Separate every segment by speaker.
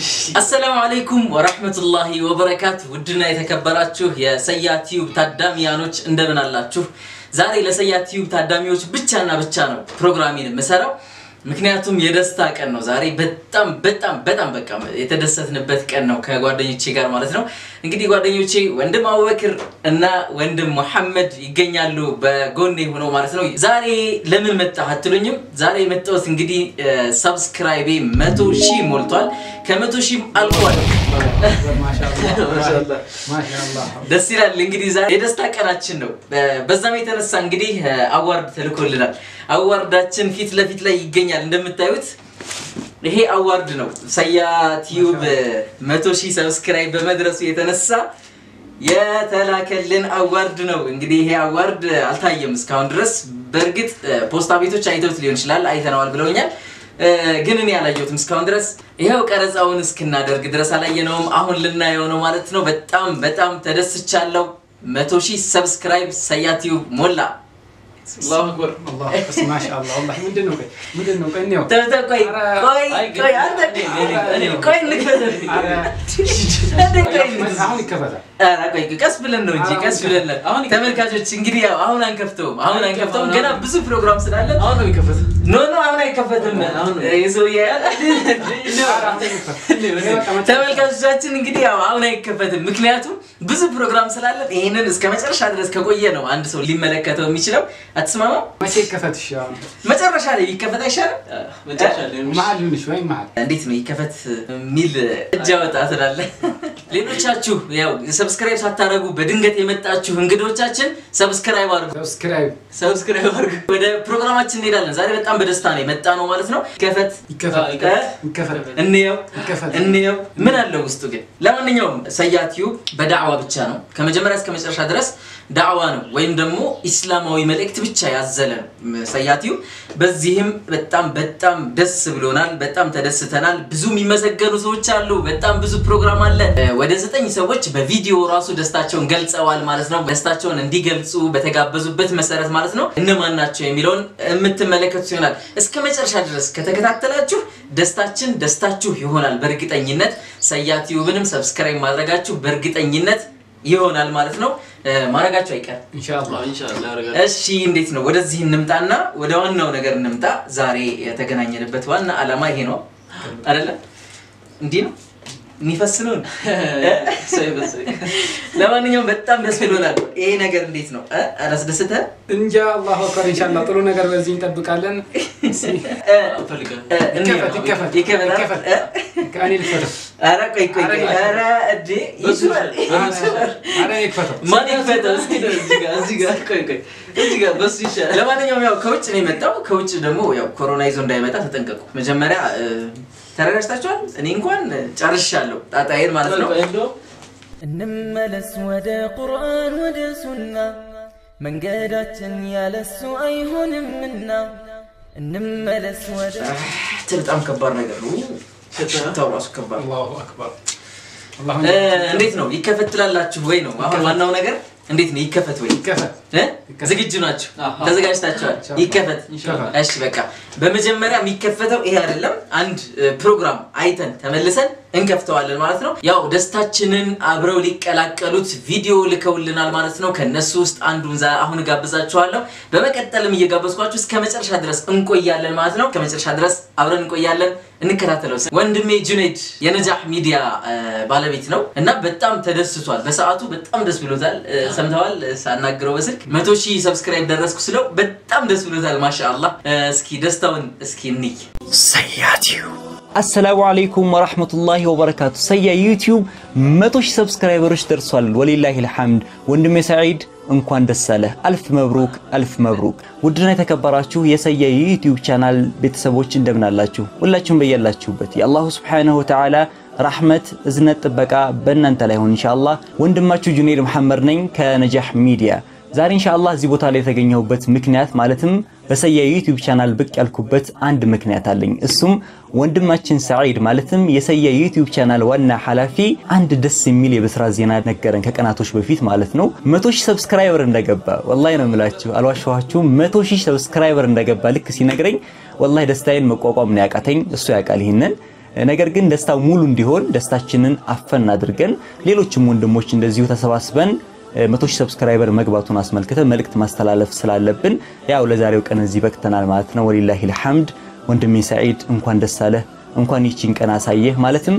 Speaker 1: አሰላሙ አለይኩም ወራህመቱላሂ ወበረካቱ። ውድና የተከበራችሁ የሰያ ቲዩብ ታዳሚያኖች እንደምን አላችሁ? ዛሬ ለሰያ ቲዩብ ታዳሚዎች ብቻና ብቻ ነው ፕሮግራሚን የምሰራው። ምክንያቱም የደስታ ቀን ነው ዛሬ። በጣም በጣም በጣም በቃ የተደሰትንበት ቀን ነው ከጓደኞቼ ጋር ማለት ነው። እንግዲህ ጓደኞቼ ወንድም አቡበክር እና ወንድም መሐመድ ይገኛሉ በጎኔ ሆነው ማለት ነው። ዛሬ ለምን መጣህ አትሉኝም? ዛሬ የመጣሁት እንግዲህ ሰብስክራይቤ መቶ ሺህ ሞልቷል። ከመቶ ሺህ አልፏል። ደስ ይላል። እንግዲህ ዛሬ የደስታ ቀናችን ነው። በዛም የተነሳ እንግዲህ አዋርድ ተልኮልናል። አዋርዳችን ፊት ለፊት ላይ ይገኛል እንደምታዩት ይሄ አዋርድ ነው። ሰያ ቲዩብ መቶ ሺህ ሰብስክራይብ በመድረሱ የተነሳ የተላከልን አዋርድ ነው። እንግዲህ ይሄ አዋርድ አልታየም እስካሁን ድረስ። በእርግጥ ፖስታ ቤቶች አይተውት ሊሆን ይችላል፣ አይተነዋል ብለውኛል። ግን እኔ አላየሁትም እስካሁን ድረስ። ይኸው ቀረጻውን እስክናደርግ ድረስ አላየነውም። አሁን ልናየው ነው ማለት ነው። በጣም በጣም ተደስቻለሁ። መቶ ሺህ ሰብስክራይብ ሰያ ቲዩብ ሞላ።
Speaker 2: አላሁ አክበር ማሻአላህ ወላሂ ምንድን ነው ምንድን ነው ቆይ እንየው
Speaker 1: ተው ተው፣ ቆይ ቆይ ቆይ አንተ ቆይ እንክፈት።
Speaker 2: አሁን ይከፈታል
Speaker 1: ኧረ ቆይ ቀስ ብለን ነው እንጂ ቀስ ብለን ነው።
Speaker 3: አሁን
Speaker 1: ተመልካቾች እንግዲህ ያው አሁን አንከፍተውም፣ አሁን አንከፍተውም። ገና ብዙ ፕሮግራም ስላለን
Speaker 3: አሁን ነው የሚከፈተው።
Speaker 1: ኖ ኖ አሁን አይከፈትም።
Speaker 3: አሁን ነው።
Speaker 1: ይህ ሰውዬ ተመልካቾቻችን እንግዲህ ያው አሁን አይከፈትም፣ ምክንያቱም ብዙ ፕሮግራም ስላለን ይህንን እስከ መጨረሻ ድረስ ከቆየ ነው አንድ ሰው ሊመለከተው የሚችለው። አትስማማም?
Speaker 2: መቼ ይከፈት እሺ አሁን
Speaker 1: መጨረሻ ላይ ይከፈት አይሻልም?
Speaker 3: መጨረሻ ላይ ነው።
Speaker 2: መሀል ይሁንሽ ወይ መሀል
Speaker 1: እንዴት ነው ይከፈት የሚል እጅ አወጣ ትላለ። ሌሎቻችሁ ያው ሰብስክራይብ ሳታደርጉ በድንገት የመጣችሁ እንግዶቻችን ሰብስክራይብ አድርጉ፣
Speaker 2: ሰብስክራይብ
Speaker 1: ሰብስክራይብ አድርጉ። ወደ ፕሮግራማችን እንሄዳለን። ዛሬ በጣም በደስታ ነው የመጣ ነው ማለት ነው። ይከፈት
Speaker 2: ይከፈት
Speaker 1: እ?
Speaker 2: ይከፈት
Speaker 1: እንየው
Speaker 2: ይከፈት
Speaker 1: እንየው ምን አለው ውስጡ ግን። ለማንኛውም ሰያ ቲዩብ በዳዕዋ ብቻ ነው ከመጀመሪያ እስከ መጨረሻ ድረስ ዳዕዋ ነው ወይም ደግሞ ኢስላማዊ መልእክት ብቻ ያዘለ ነው ሰያ ቲዩብ። በዚህም በጣም በጣም ደስ ብሎናል፣ በጣም ተደስተናል። ብዙ የሚመሰገኑ ሰዎች አሉ፣ በጣም ብዙ ፕሮግራም አለ። ወደ ዘጠኝ ሰዎች በቪዲዮ ራሱ ደስታቸውን ገልጸዋል ማለት ነው። ደስታቸውን እንዲገልጹ በተጋበዙበት መሰረት ማለት ነው። እነማን ናቸው የሚለውን የምትመለከቱት ይሆናል። እስከ መጨረሻ ድረስ ከተከታተላችሁ ደስታችን ደስታችሁ ይሆናል በእርግጠኝነት። ሰያ ቲዩብንም ሰብስክራይብ ማድረጋችሁ በእርግጠኝነት ይሆናል ማለት ነው። ማድረጋችሁ አይቀርም።
Speaker 2: ኢንሻአላህ
Speaker 3: ኢንሻአላህ ያደርጋል።
Speaker 1: እሺ እንዴት ነው? ወደዚህ እንምጣና ወደ ዋናው ነገር እንምጣ። ዛሬ የተገናኘንበት ዋና ዓላማ ይሄ ነው አይደለ? እንዲህ ነው የሚፈስ ነው።
Speaker 3: እሰይ በእሰይ።
Speaker 1: ለማንኛውም በጣም ደስ ብሎናል። ይሄ ነገር እንዴት ነው እ? አላስደሰተህ?
Speaker 2: እንጃ አላሁ አክበር ኢንሻአላህ ጥሩ ነገር በዚህ እንጠብቃለን እስኪ
Speaker 1: እ?
Speaker 3: እፈልጋለሁ።
Speaker 1: እ? እንየው።
Speaker 2: ይከፈት ይከፈት
Speaker 1: ይከፈት አይደል?
Speaker 2: ይከፈት
Speaker 1: እ?
Speaker 2: እኔ ልክፈተው
Speaker 1: ኧረ ቆይ ቆይ ቆይ።
Speaker 2: ኧረ
Speaker 1: ኧረ እንዴ ይችላል ይችላል።
Speaker 2: ኧረ እኔ ልክፈተው
Speaker 1: ማን ይክፈተው እስኪ?
Speaker 3: እዚህ ጋር እዚህ ጋር ቆይ ቆይ እዚህ ጋር በሱ ይሻላል።
Speaker 1: ለማንኛውም ያው ከውጭ ነው የመጣው። ከውጭ ደግሞ ያው ኮሮና ይዞ እንዳይመጣ ተጠንቀቁ። መጀመሪያ እ፣ ተረጋግታችኋል? እኔ እንኳን ጨርሻለሁ ጣጣዬን ማለት ነው።
Speaker 3: ቆይ እንደው
Speaker 4: እንመለስ ወደ ቁርአን ወደ ሱና መንገዳችን ያለሱ አይሆንምና እንመለስ ወደ
Speaker 1: በጣም ከባድ ነገር ነው። ሽታው ራሱ ከባድ ነው።
Speaker 2: አላሁ አክበር አላሁ
Speaker 1: እ፣ እንዴት ነው ይከፈት ትላላችሁ ወይ ነው አሁን ዋናው ነገር። እንዴት ነው ይከፈት ወይ
Speaker 2: ይከፈት
Speaker 1: እ?
Speaker 2: ይከፈት።
Speaker 1: ዝግጁ ናችሁ?
Speaker 3: አሃ።
Speaker 1: ተዘጋጅታችኋል?
Speaker 2: ኢንሻአላህ።
Speaker 1: ይከፈት።
Speaker 2: ኢንሻአላህ።
Speaker 1: እሺ በቃ በመጀመሪያ የሚከፈተው ይሄ አይደለም። አንድ እ፣ ፕሮግራም አይተን ተመልሰን እንከፍተዋለን ማለት ነው። ያው ደስታችንን አብረው ሊቀላቀሉት ቪዲዮ ልከውልናል ማለት ነው። ከነሱ ውስጥ አንዱን ዛ- አሁን እጋብዛችኋለሁ። በመቀጠልም እየጋበዝኳችሁ እስከ መጨረሻ ድረስ እንቆያለን ማለት ነው። ከመጨረሻ ድረስ አብረን እንቆያለን። እንከታተለው። ወንድሜ ጁኔድ የነጃህ ሚዲያ እ፣ ባለቤት ነው እና በጣም ተደስቷል። በሰዓቱ በጣም ደስ ብሎታል። እ፣ ሰምተዋል እ፣ ሳናግረው በስልክ መቶ ሺህ ሰብስክራይብ ደረስኩ ስለው በጣም ደስ ብሎታል። ማሻአላህ እ፣ እስኪ ደስታውን እስኪ እንይ።
Speaker 5: አሰላሙ አለይኩም ወራህመቱላሂ ወበረካቱ። ሰያ ዩቲዩብ መቶ ሺህ ሰብስክራይበሮች ደርሷል። ወሊላሂ ልሐምድ። ወንድሜ ሰዒድ እንኳን ደስ አለህ። አልፍ መብሩክ፣ አልፍ መብሩክ። ውድና የተከበራችሁ የሰያ የዩቲዩብ ቻናል ቤተሰቦች እንደምን አላችሁ? ሁላችሁም በያላችሁበት የአላሁ ስብሓነሁ ወተዓላ ራህመት፣ እዝነት፣ ጥበቃ በእናንተ ላይ ሆን ኢንሻአላህ። ወንድማችሁ ጁኔድ መሐመድ ነኝ ከነጃህ ሚዲያ ዛሬ ኢንሻአላህ እዚህ ቦታ ላይ የተገኘሁበት ምክንያት ማለትም በሰያ ዩቲዩብ ቻናል ብቅ ያልኩበት አንድ ምክንያት አለኝ። እሱም ወንድማችን ሰዒድ ማለትም የሰያ ዩቲዩብ ቻናል ዋና ኃላፊ አንድ ደስ የሚል የብስራት ዜና ነገረን ከቀናቶች በፊት ማለት ነው። መቶ ሺህ ሰብስክራይበር እንደገባ ወላሂ ነው የምላችሁ፣ አልዋሸኋችሁም። መቶ ሺህ ሰብስክራይበር እንደገባ ልክ ሲነግረኝ ወላሂ ደስታዬን መቋቋም ነው ያቃተኝ። እሱ ያውቃል ይህንን ነገር ግን ደስታው ሙሉ እንዲሆን ደስታችንን አፈን አድርገን ሌሎችም ወንድሞች እንደዚሁ ተሰባስበን መቶ ሺህ ሰብስክራይበር መግባቱን አስመልክተን መልእክት ማስተላለፍ ስላለብን ያው ለዛሬው ቀን እዚህ በቅተናል ማለት ነው። ወሊላሂ ልሐምድ ወንድሜ ሰዒድ እንኳን ደስ አለህ፣ እንኳን ይቺን ቀን አሳየህ። ማለትም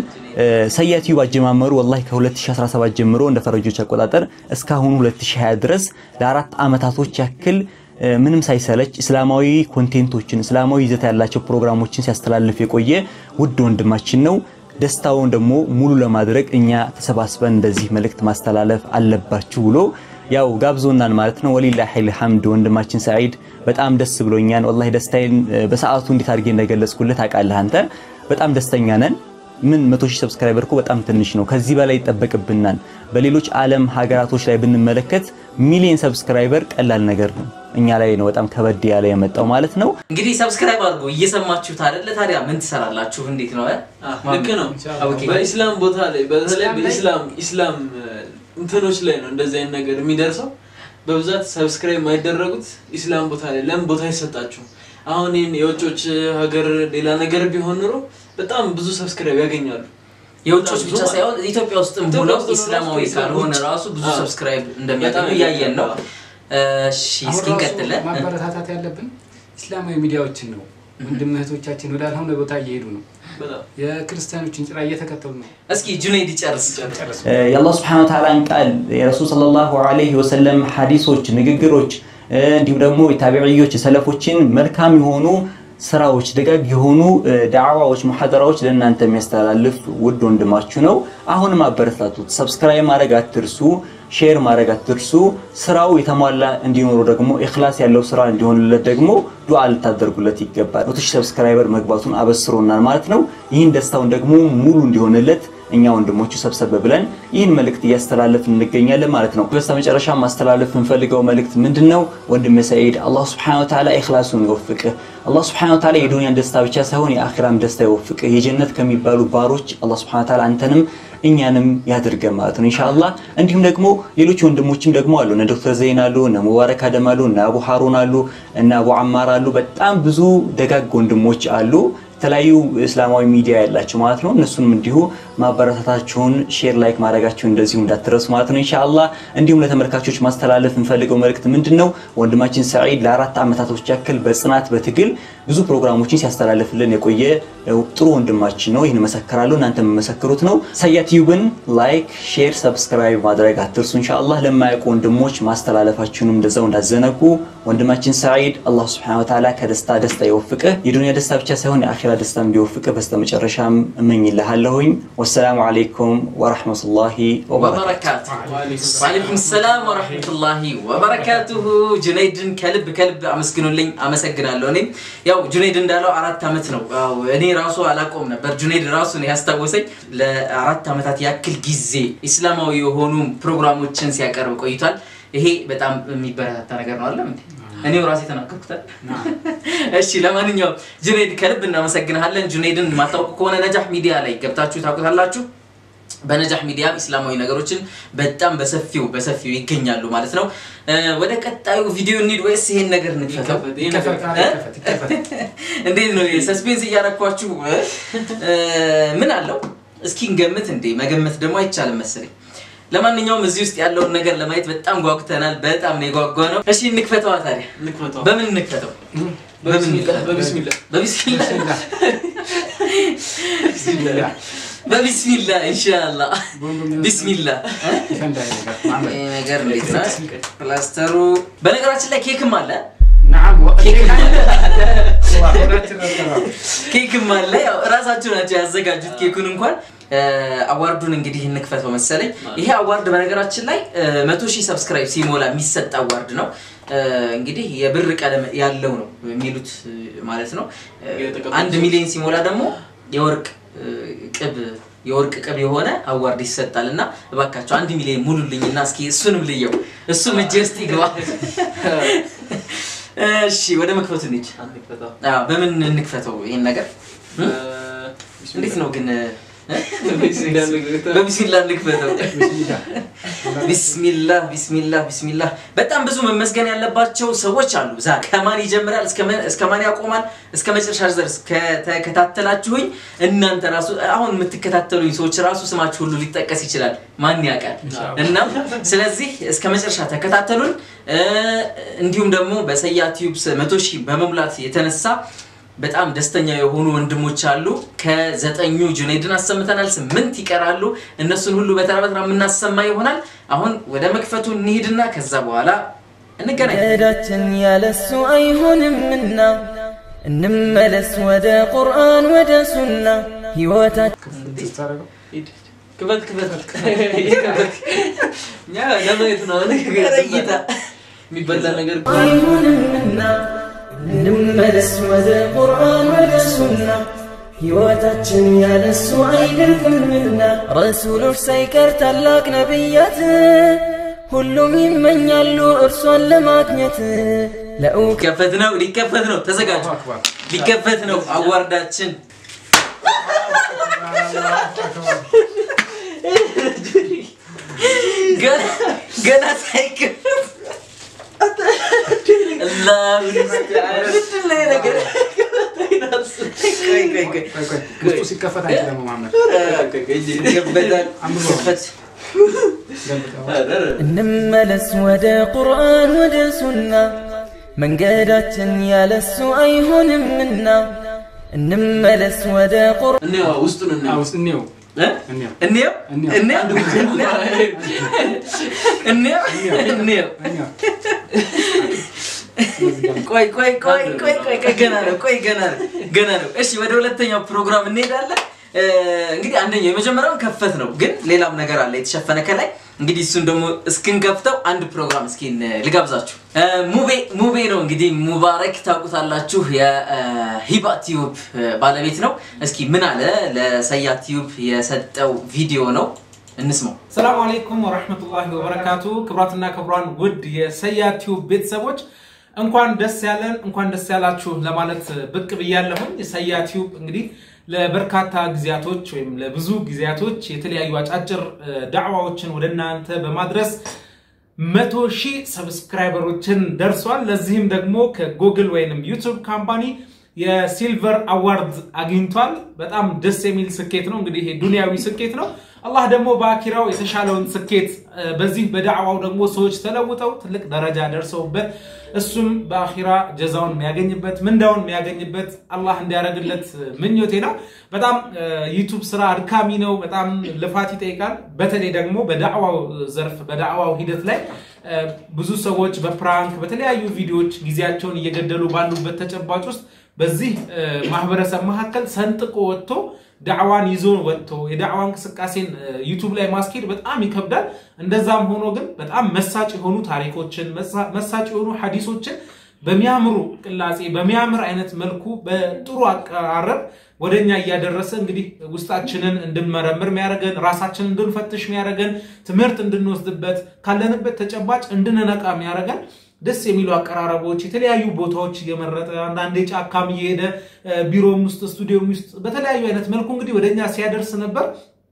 Speaker 5: ሰያ ቲዩብ አጀማመሩ ወላሂ ከ2017 ጀምሮ እንደ ፈረጆች አቆጣጠር እስካሁኑ 2020 ድረስ ለአራት ዓመታቶች ያክል ምንም ሳይሰለች እስላማዊ ኮንቴንቶችን እስላማዊ ይዘት ያላቸው ፕሮግራሞችን ሲያስተላልፍ የቆየ ውድ ወንድማችን ነው። ደስታውን ደግሞ ሙሉ ለማድረግ እኛ ተሰባስበን እንደዚህ መልእክት ማስተላለፍ አለባችሁ ብሎ ያው ጋብዞናል ማለት ነው። ወሊላሂ ልሐምድ ወንድማችን ሰዒድ በጣም ደስ ብሎኛል። ወላሂ ደስታዬን በሰዓቱ እንዴት አድርጌ እንደገለጽኩልህ ታውቃለህ አንተ። በጣም ደስተኛ ነን። ምን መቶ ሺህ ሰብስክራይበር እኮ በጣም ትንሽ ነው። ከዚህ በላይ ይጠበቅብናል። በሌሎች ዓለም ሀገራቶች ላይ ብንመለከት ሚሊዮን ሰብስክራይበር ቀላል ነገር ነው። እኛ ላይ ነው በጣም ከበድ ያለ የመጣው ማለት ነው።
Speaker 1: እንግዲህ ሰብስክራይብ አድርጎ እየሰማችሁት አይደለ? ታዲያ ምን ትሰራላችሁ? እንዴት ነው?
Speaker 3: ልክ ነው።
Speaker 1: ኦኬ።
Speaker 3: በኢስላም ቦታ ላይ በተለይ በኢስላም ኢስላም እንትኖች ላይ ነው እንደዚህ አይነት ነገር የሚደርሰው። በብዛት ሰብስክራይብ የማይደረጉት ኢስላም ቦታ ላይ ለምን ቦታ አይሰጣችሁ? አሁን ይህን የውጮች ሀገር ሌላ ነገር ቢሆን ኑሮ በጣም ብዙ ሰብስክራይብ ያገኛሉ።
Speaker 1: የውጮች ብቻ ሳይሆን ኢትዮጵያ ውስጥም
Speaker 3: ኢትዮጵያ
Speaker 1: ሆነው
Speaker 3: ውስጥ ራሱ
Speaker 1: ኢስላማዊ
Speaker 3: ከኢስላም
Speaker 1: ካልሆነ
Speaker 3: ውጭ
Speaker 1: ራሱ ብዙ
Speaker 3: አዎ።
Speaker 1: ሰብስክራይብ እንደሚያገኙ
Speaker 3: በጣም
Speaker 1: እያየን ነው።
Speaker 3: ያገኛሉ።
Speaker 1: እሺ እስኪ
Speaker 2: አሁን ራሱ
Speaker 1: እንቀጥል።
Speaker 2: ማበረታታት ያለብን ኢስላማዊ ሚዲያዎችን ነው። ወንድም እህቶቻችን ወዳልሆነ ቦታ እየሄዱ ነው።
Speaker 3: በጣም
Speaker 2: የክርስቲያኖችን ጭራ እየተከተሉ ነው።
Speaker 1: እስኪ ጁኔይድ ይጨርስ።
Speaker 2: ጨርሱ።
Speaker 5: የአላህ ስብሐነ ወተዓላን ቃል የረሱል ሰለላሁ ዐለይሂ ወሰለም ሐዲሶች፣ ንግግሮች እንዲሁም ደግሞ የታቢዕዮች የሰለፎችን መልካም የሆኑ ስራዎች ደጋግ የሆኑ ዳዕዋዎች፣ ሙሐደራዎች ለእናንተ የሚያስተላልፍ ውድ ወንድማችሁ ነው። አሁንም አበረታቱት። ሰብስክራይብ ማድረግ አትርሱ፣ ሼር ማድረግ አትርሱ። ስራው የተሟላ እንዲኖሩ ደግሞ ኢኽላስ ያለው ስራ እንዲሆንለት ደግሞ ዱዓ ልታደርጉለት ይገባል። መቶ ሺህ ሰብስክራይበር መግባቱን አበስሮናል ማለት ነው። ይህን ደስታውን ደግሞ ሙሉ እንዲሆንለት እኛ ወንድሞቹ ሰብሰብ ብለን ይህን መልእክት እያስተላለፍን እንገኛለን ማለት ነው። በስተመጨረሻ ማስተላለፍ የምንፈልገው መልእክት ምንድን ነው? ወንድም ሰዒድ አላህ ስብሐነሁ ወተዓላ ኢኽላሱን ይወፍቅህ። አላህ ስብሐነሁ ወተዓላ የዱንያን ደስታ ብቻ ሳይሆን የአኺራም ደስታ ይወፍቅህ። የጀነት ከሚባሉ ባሮች አላህ ስብሐነሁ ወተዓላ አንተንም እኛንም ያድርገን ማለት ነው ኢንሻአላህ። እንዲሁም ደግሞ ሌሎች ወንድሞችም ደግሞ አሉ። እነ ዶክተር ዘይን አሉ፣ እነ ሙባረክ አደም አሉ፣ እነ አቡ ሃሩን አሉ፣ እነ አቡ አማር አሉ። በጣም ብዙ ደጋግ ወንድሞች አሉ የተለያዩ እስላማዊ ሚዲያ ያላቸው ማለት ነው። እነሱንም እንዲሁ ማበረታታችሁን ሼር ላይክ ማድረጋችሁን እንደዚሁ እንዳትረሱ ማለት ነው ኢንሻአላህ። እንዲሁም ለተመልካቾች ማስተላለፍ የምፈልገው መልእክት ምንድን ነው? ወንድማችን ሰዒድ ለአራት ዓመታቶች ያክል በጽናት በትግል ብዙ ፕሮግራሞችን ሲያስተላልፍልን የቆየ ጥሩ ወንድማችን ነው። ይህን መሰክራለሁ፣ እናንተ የምመሰክሩት ነው። ሰያ ቲዩብን ላይክ፣ ሼር፣ ሰብስክራይብ ማድረግ አትርሱ ኢንሻአላህ። ለማያውቁ ወንድሞች ማስተላለፋችሁንም እንደዛው እንዳዘነጉ። ወንድማችን ሰዒድ አላህ ሱብሓነሁ ወተዓላ ከደስታ ደስታ ይወፍቅህ። የዱንያ ደስታ ብቻ ሳይሆን የአኺራ ደስታ እንዲወፍቅህ በስተመጨረሻም እመኝልሃለሁኝ። ወሰላሙ አለይኩም ወረሕመቱላሂ ወበረካቱ።
Speaker 1: ወበረካቱ ወአለይኩም ሰላም ወረሕመቱላሂ ወበረካቱሁ። ጁነይድን ከልብ ከልብ አመስግኑልኝ። አመሰግናለሁ። እኔም ያው ጁነይድ እንዳለው አራት ዓመት ነው። ያው እኔ ራሱ አላቆም ነበር። ጁነይድ ራሱ ነው ያስታወሰኝ። ለአራት ዓመታት ያክል ጊዜ ኢስላማዊ የሆኑ ፕሮግራሞችን ሲያቀርብ ቆይቷል። ይሄ በጣም የሚበረታታ ነገር ነው። አለም እኔው ራሴ ተናገርኩታል። እሺ ለማንኛውም ጁነይድ ከልብ እናመሰግንሃለን። ጁነይድን የማታውቁ ከሆነ ነጃህ ሚዲያ ላይ ገብታችሁ ታውቁታላችሁ። በነጃህ ሚዲያ ኢስላማዊ ነገሮችን በጣም በሰፊው በሰፊው ይገኛሉ ማለት ነው። ወደ ቀጣዩ ቪዲዮ እንሂድ ወይስ ይሄን ነገር እንክፈተው?
Speaker 3: ይከፈት፣ ይሄ ነገር
Speaker 2: ይከፈት፣
Speaker 1: እ?
Speaker 2: ይከፈት፣ ይከፈት።
Speaker 1: እንዴት ነው ሰስፔንስ እያረኳችሁ እ? ምን አለው እስኪ እንገምት። እንዴ መገመት ደግሞ አይቻልም መሰለኝ። ለማንኛውም እዚህ ውስጥ ያለውን ነገር ለማየት በጣም ጓጉተናል። በጣም ነው የጓጓ ነው። እሺ እንክፈተዋ ታዲያ።
Speaker 3: እንክፈተው።
Speaker 1: በምን እንክፈተው?
Speaker 3: በቢስሚላህ በቢስሚላህ
Speaker 1: በቢስሚላህ
Speaker 2: ቢስሚላህ።
Speaker 1: በቢስሚላ ኢንሻአላ
Speaker 2: በወንድም
Speaker 1: ቢስሚላ
Speaker 2: ይፈንዳ ይሄ ነገር ማመን።
Speaker 1: ይሄ ነገር እንዴት ነው ፕላስተሩ በነገራችን ላይ ኬክም አለ
Speaker 2: ነዓም ወ-
Speaker 1: ኬክ
Speaker 2: አላህ ሆዳችን ረተባ።
Speaker 1: ኬክም አለ ያው እራሳችሁ ናቸው ያዘጋጁት ኬኩን እንኳን እ፣ አዋርዱን እንግዲህ እንክፈተው መሰለኝ ይሄ አዋርድ በነገራችን ላይ እ፣ መቶ ሺህ ሰብስክራይብ ሲሞላ የሚሰጥ አዋርድ ነው እ፣ እንግዲህ የብር ቀለም ያለው ነው የሚሉት እ፣ ማለት ነው እ፣
Speaker 3: የተቀበሉት
Speaker 1: አንድ ሚሊዮን ሲሞላ ደግሞ የወርቅ እ፣ ቅብ የወርቅ ቅብ የሆነ አዋርድ ይሰጣል እና እባካቸው አንድ ሚሊዮን ሙሉልኝ እና እስኪ እሱንም ልየው እሱም እጄ ውስጥ ይግባ እሺ ወደ መክፈቱ እንሂድ
Speaker 3: እንክፈተው።
Speaker 1: አዎ፣ በምን እንክፈተው ይሄን ነገር እ?
Speaker 3: እ፣
Speaker 1: እንዴት ነው ግን በቢስሚላህ እንክፈተው። ቢስሚላህ ቢስሚላህ ቢስሚላህ። በጣም ብዙ መመስገን ያለባቸው ሰዎች አሉ። ዛ ከማን ይጀምራል እስከ ማን ያቆማል? እስከ መጨረሻ ድረስ ከተከታተላችሁኝ እናንተ ራሱ አሁን የምትከታተሉኝ ሰዎች ራሱ ስማችሁ ሁሉ ሊጠቀስ ይችላል። ማን ያውቃል? እና ስለዚህ እስከ መጨረሻ ተከታተሉን። እንዲሁም ደግሞ በሰያ ቲዩብስ መቶ ሺህ በመሙላት የተነሳ በጣም ደስተኛ የሆኑ ወንድሞች አሉ። ከዘጠኙ ጁኔድን አሰምተናል፣ ስምንት ይቀራሉ። እነሱን ሁሉ በተራ በተራ የምናሰማ ይሆናል። አሁን ወደ መክፈቱ እንሂድና ከዛ በኋላ እንገናኝ።
Speaker 4: መንገዳችን ያለሱ አይሆንምና እንመለስ ወደ ቁርአን ወደ ሱና ህይወታችን
Speaker 3: ክፈት ክፈት እኛ ለማየት ነው
Speaker 1: እይታ
Speaker 3: የሚበላ ነገር
Speaker 4: አይሆንምና እንመለስ ወደ ቁርአን ወደ ሱና ሕይወታችን ያለሱ አይደልምና ረሱሎች ሳይቀር ታላቅ ነቢያት ሁሉም ይመኛሉ እርሷን ለማግኘት ለእውቀት
Speaker 1: ሊከፈት ነው፣ ሊከፈት ነው። ተዘጋጁ። ሊከፈት ነው አዋርዳችን። ገና- ገና ሳይከፈት አላሁ ሙስተዓን። ምንድን ነው ይሄ ነገር? ቆይ ቆይ ቆይ
Speaker 2: ውስጡ ሲከፈት አንቺ ደግሞ መሐመድ
Speaker 1: ይከፈታል።
Speaker 2: አንብበው።
Speaker 1: ይከፈት።
Speaker 2: ገልብጠው።
Speaker 4: እንመለስ ወደ ቁርአን ወደ ሱና መንገዳችን ያለሱ አይሆንምና እንመለስ ወደ ቁርአን
Speaker 3: እኔ ውስጡን እና
Speaker 2: አዎ፣ ውስጥ እንየው
Speaker 1: እ?
Speaker 2: እንየው
Speaker 1: እንየው
Speaker 2: እንየው።
Speaker 1: እንየው እንየው እንየው
Speaker 2: እንየው
Speaker 1: ቆይ ቆይ ቆይ ቆይ ቆይ ቆይ ገና ነው። ቆይ ገና ነው ገና ነው። እሺ ወደ ሁለተኛው ፕሮግራም እንሄዳለን። እ፣ እንግዲህ አንደኛው የመጀመሪያውን ከፈት ነው፣ ግን ሌላም ነገር አለ የተሸፈነ ከላይ። እንግዲህ እሱን ደግሞ እስክንከፍተው አንድ ፕሮግራም እስኪ ን- ልጋብዛችሁ። እ፣ ሙቤ ሙቤ ነው እንግዲህ ሙባረክ ታውቁታላችሁ። የሂባ ቲዩብ እ፣ ባለቤት ነው። እስኪ ምን አለ ለሰያ ቲዩብ የሰጠው ቪዲዮ ነው፣ እንስማው።
Speaker 6: ሰላም አለይኩም ወረህመቱላሂ ወበረካቱ። ክቡራትና ክቡራን ውድ የሰያ ቲዩብ ቤተሰቦች እንኳን ደስ ያለን እንኳን ደስ ያላችሁ ለማለት ብቅ ብያለሁኝ። የሰያ ቲዩብ እንግዲህ ለበርካታ ጊዜያቶች ወይም ለብዙ ጊዜያቶች የተለያዩ አጫጭር እ፣ ዳዕዋዎችን ወደ እናንተ በማድረስ መቶ ሺህ ሰብስክራይበሮችን ደርሷል። ለዚህም ደግሞ ከጉግል ወይንም ዩቱብ ካምፓኒ የሲልቨር አዋርድ አግኝቷል። በጣም ደስ የሚል ስኬት ነው። እንግዲህ ይሄ ዱንያዊ ስኬት ነው። አላህ ደግሞ በአኪራው የተሻለውን ስኬት እ፣ በዚህ በዳዕዋው ደግሞ ሰዎች ተለውጠው ትልቅ ደረጃ ደርሰውበት እሱም በአኺራ ጀዛውን የሚያገኝበት ምንዳውን የሚያገኝበት አላህ እንዲያደርግለት ምኞቴ ነው። በጣም እ፣ ዩቱብ ስራ አድካሚ ነው። በጣም ልፋት ይጠይቃል። በተለይ ደግሞ በዳዕዋው ዘርፍ በዳዕዋው ሂደት ላይ እ፣ ብዙ ሰዎች በፕራንክ በተለያዩ ቪዲዮዎች ጊዜያቸውን እየገደሉ ባሉበት ተጨባጭ ውስጥ በዚህ እ፣ ማህበረሰብ መካከል ሰንጥቆ ወጥቶ ዳዕዋን ይዞ ወጥቶ የዳዕዋ እንቅስቃሴን እ፣ ዩቱብ ላይ ማስኬድ በጣም ይከብዳል። እንደዛም ሆኖ ግን በጣም መሳጭ የሆኑ ታሪኮችን መሳ- መሳጭ የሆኑ ሐዲሶችን በሚያምሩ ቅላጼ በሚያምር አይነት መልኩ በጥሩ አቀራረብ ወደኛ እያደረሰ እንግዲህ ውስጣችንን እንድንመረምር የሚያደርገን ራሳችንን እንድንፈትሽ የሚያደርገን ትምህርት እንድንወስድበት ካለንበት ተጨባጭ እንድንነቃ የሚያደርገን ደስ የሚሉ አቀራረቦች የተለያዩ ቦታዎች እየመረጠ አንዳንዴ ጫካም እየሄደ እ፣ ቢሮም ውስጥ ስቱዲዮም ውስጥ በተለያዩ አይነት መልኩ እንግዲህ ወደኛ ሲያደርስ ነበር።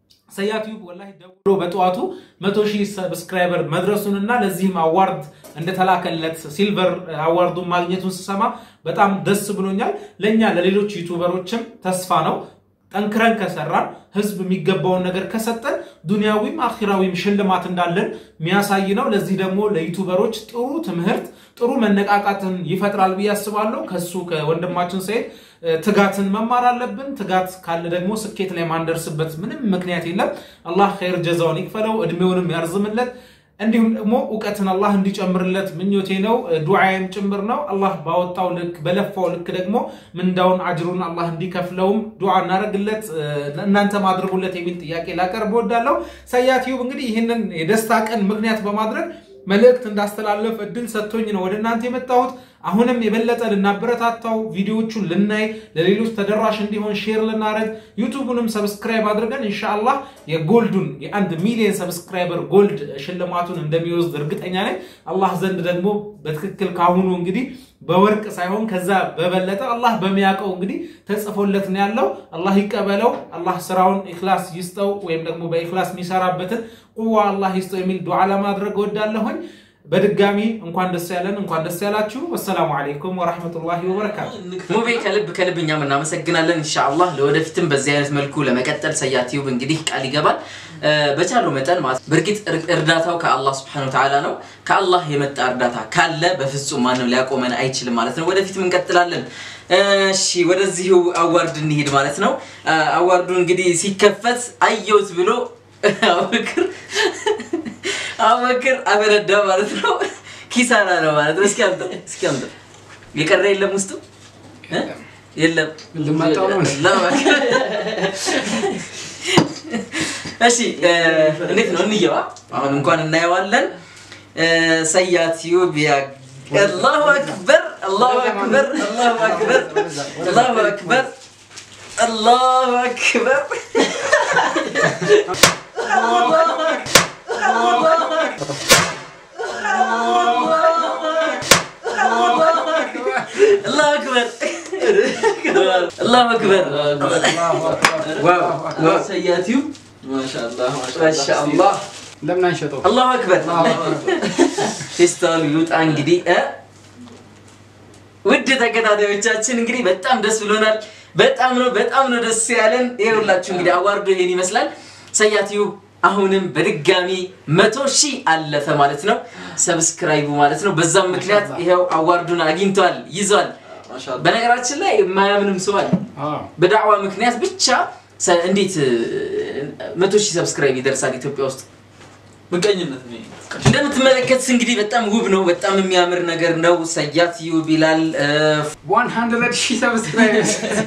Speaker 6: ሰያቲዩብ ወላሂ ደውሎ በጠዋቱ መቶ ሺህ ሰብስክራይበር መድረሱንና ለዚህም አዋርድ እንደተላከለት ሲልቨር አዋርዱን ማግኘቱን ስሰማ በጣም ደስ ብሎኛል። ለእኛ ለሌሎች ዩቱበሮችም ተስፋ ነው። ጠንክረን ከሰራን ህዝብ የሚገባውን ነገር ከሰጠን ዱንያዊም አኺራዊም ሽልማት እንዳለን የሚያሳይ ነው። ለዚህ ደግሞ ለዩቱበሮች ጥሩ ትምህርት፣ ጥሩ መነቃቃትን ይፈጥራል ብዬ አስባለሁ። ከሱ ከወንድማችን ሰይድ እ፣ ትጋትን መማር አለብን። ትጋት ካለ ደግሞ ስኬት ላይ ማንደርስበት ምንም ምክንያት የለም። አላህ ኸይር ጀዛውን ይክፈለው፣ እድሜውንም ያርዝምለት። እንዲሁም ደግሞ እውቀትን አላህ እንዲጨምርለት ምኞቴ ነው፣ ዱዓዬም ጭምር ነው። አላህ ባወጣው ልክ በለፋው ልክ ደግሞ ምንዳውን አጅሩን አላህ እንዲከፍለውም ዱዓ እናደርግለት፣ እናንተም አድርጉለት የሚል ጥያቄ ላቀርብ እወዳለሁ። ሰያቲዩብ እንግዲህ ይህንን የደስታ ቀን ምክንያት በማድረግ መልእክት እንዳስተላለፍ እድል ሰጥቶኝ ነው ወደ እናንተ የመጣሁት። አሁንም የበለጠ ልናበረታታው ቪዲዮዎቹን ልናይ ለሌሎች ተደራሽ እንዲሆን ሼር ልናደርግ ዩቱቡንም ሰብስክራይብ አድርገን ኢንሻአላህ የጎልዱን የአንድ ሚሊዮን ሰብስክራይበር ጎልድ ሽልማቱን እንደሚወስድ እርግጠኛ ነኝ። አላህ ዘንድ ደግሞ በትክክል ካሁኑ እንግዲህ በወርቅ ሳይሆን ከዛ በበለጠ አላህ በሚያውቀው እንግዲህ ተጽፎለት ነው ያለው። አላህ ይቀበለው። አላህ ስራውን ኢኽላስ ይስጠው፣ ወይም ደግሞ በኢኽላስ የሚሰራበትን ቁዋ አላህ ይስጠው የሚል ዱዓ ለማድረግ እወዳለሁኝ። በድጋሚ እንኳን ደስ ያለን፣ እንኳን ደስ ያላችሁ። ወሰላሙ አለይኩም ወራህመቱላሂ ወበረካቱ።
Speaker 1: ሙቤ ከልብ ከልብ እኛም እናመሰግናለን። ኢንሻአላህ ለወደፊትም በዚህ አይነት መልኩ ለመቀጠል ሰያት ቲዩብ እንግዲህ ቃል ይገባል በቻለው መጠን ማለት በእርግጥ እርዳታው ከአላህ ስብሐነሁ ወተዓላ ነው። ከአላህ የመጣ እርዳታ ካለ በፍጹም ማንም ሊያቆመን አይችልም ማለት ነው። ወደፊትም እንቀጥላለን። እሺ ወደዚሁ አዋርድ እንሂድ ማለት ነው። አዋርዱ እንግዲህ ሲከፈት አየሁት ብሎ አቡበክር አቡበክር አፈነዳ ማለት ነው። ኪሳራ ነው ማለት ነው። እስኪ አምጣ እስኪ አምጣ የቀረ የለም ውስጡ እ? የለም
Speaker 2: ልማጣው ነው።
Speaker 1: ለማከር እሺ እንዴት ነው እንየዋ አሁን እንኳን እናየዋለን ሰያት ዩብ ያ አላሁ አክበር አላሁ አክበር አላሁ አክበር አላሁ አክበር አላሁ አክበር አላሁ አክበር አላሁ አክበር ዋው ዋው
Speaker 3: ሰያት ዩብ ማሻአላህ
Speaker 1: ማሻአላህ
Speaker 2: ለምን አንሸጠው?
Speaker 1: አላሁ አክበር ፌስታሉ ይውጣ እንግዲህ እ ውድ ተከታታዮቻችን እንግዲህ በጣም ደስ ብሎናል። በጣም ነው በጣም ነው ደስ ያለን። ይኸውላችሁ እንግዲህ አዋርዶ ይሄን ይመስላል። ሰያትዩ አሁንም በድጋሚ መቶ ሺህ አለፈ ማለት ነው ሰብስክራይቡ ማለት ነው። በዛም ምክንያት ይኸው አዋርዱን አግኝቷል ይዟል።
Speaker 3: ማሻአላህ
Speaker 1: በነገራችን ላይ የማያምንም ሰው አለ።
Speaker 2: አዎ።
Speaker 1: በዳዕዋ ምክንያት ብቻ ሰ- እንዴት እ፣ መቶ ሺህ ሰብስክራይብ ይደርሳል ኢትዮጵያ ውስጥ?
Speaker 3: ምቀኝነት ነው።
Speaker 1: እንደምትመለከቱት እንግዲህ በጣም ውብ ነው። በጣም የሚያምር ነገር ነው። ሰያት ዩብ ይላል። እ፣
Speaker 2: 100 ሺህ ሰብስክራይበርስ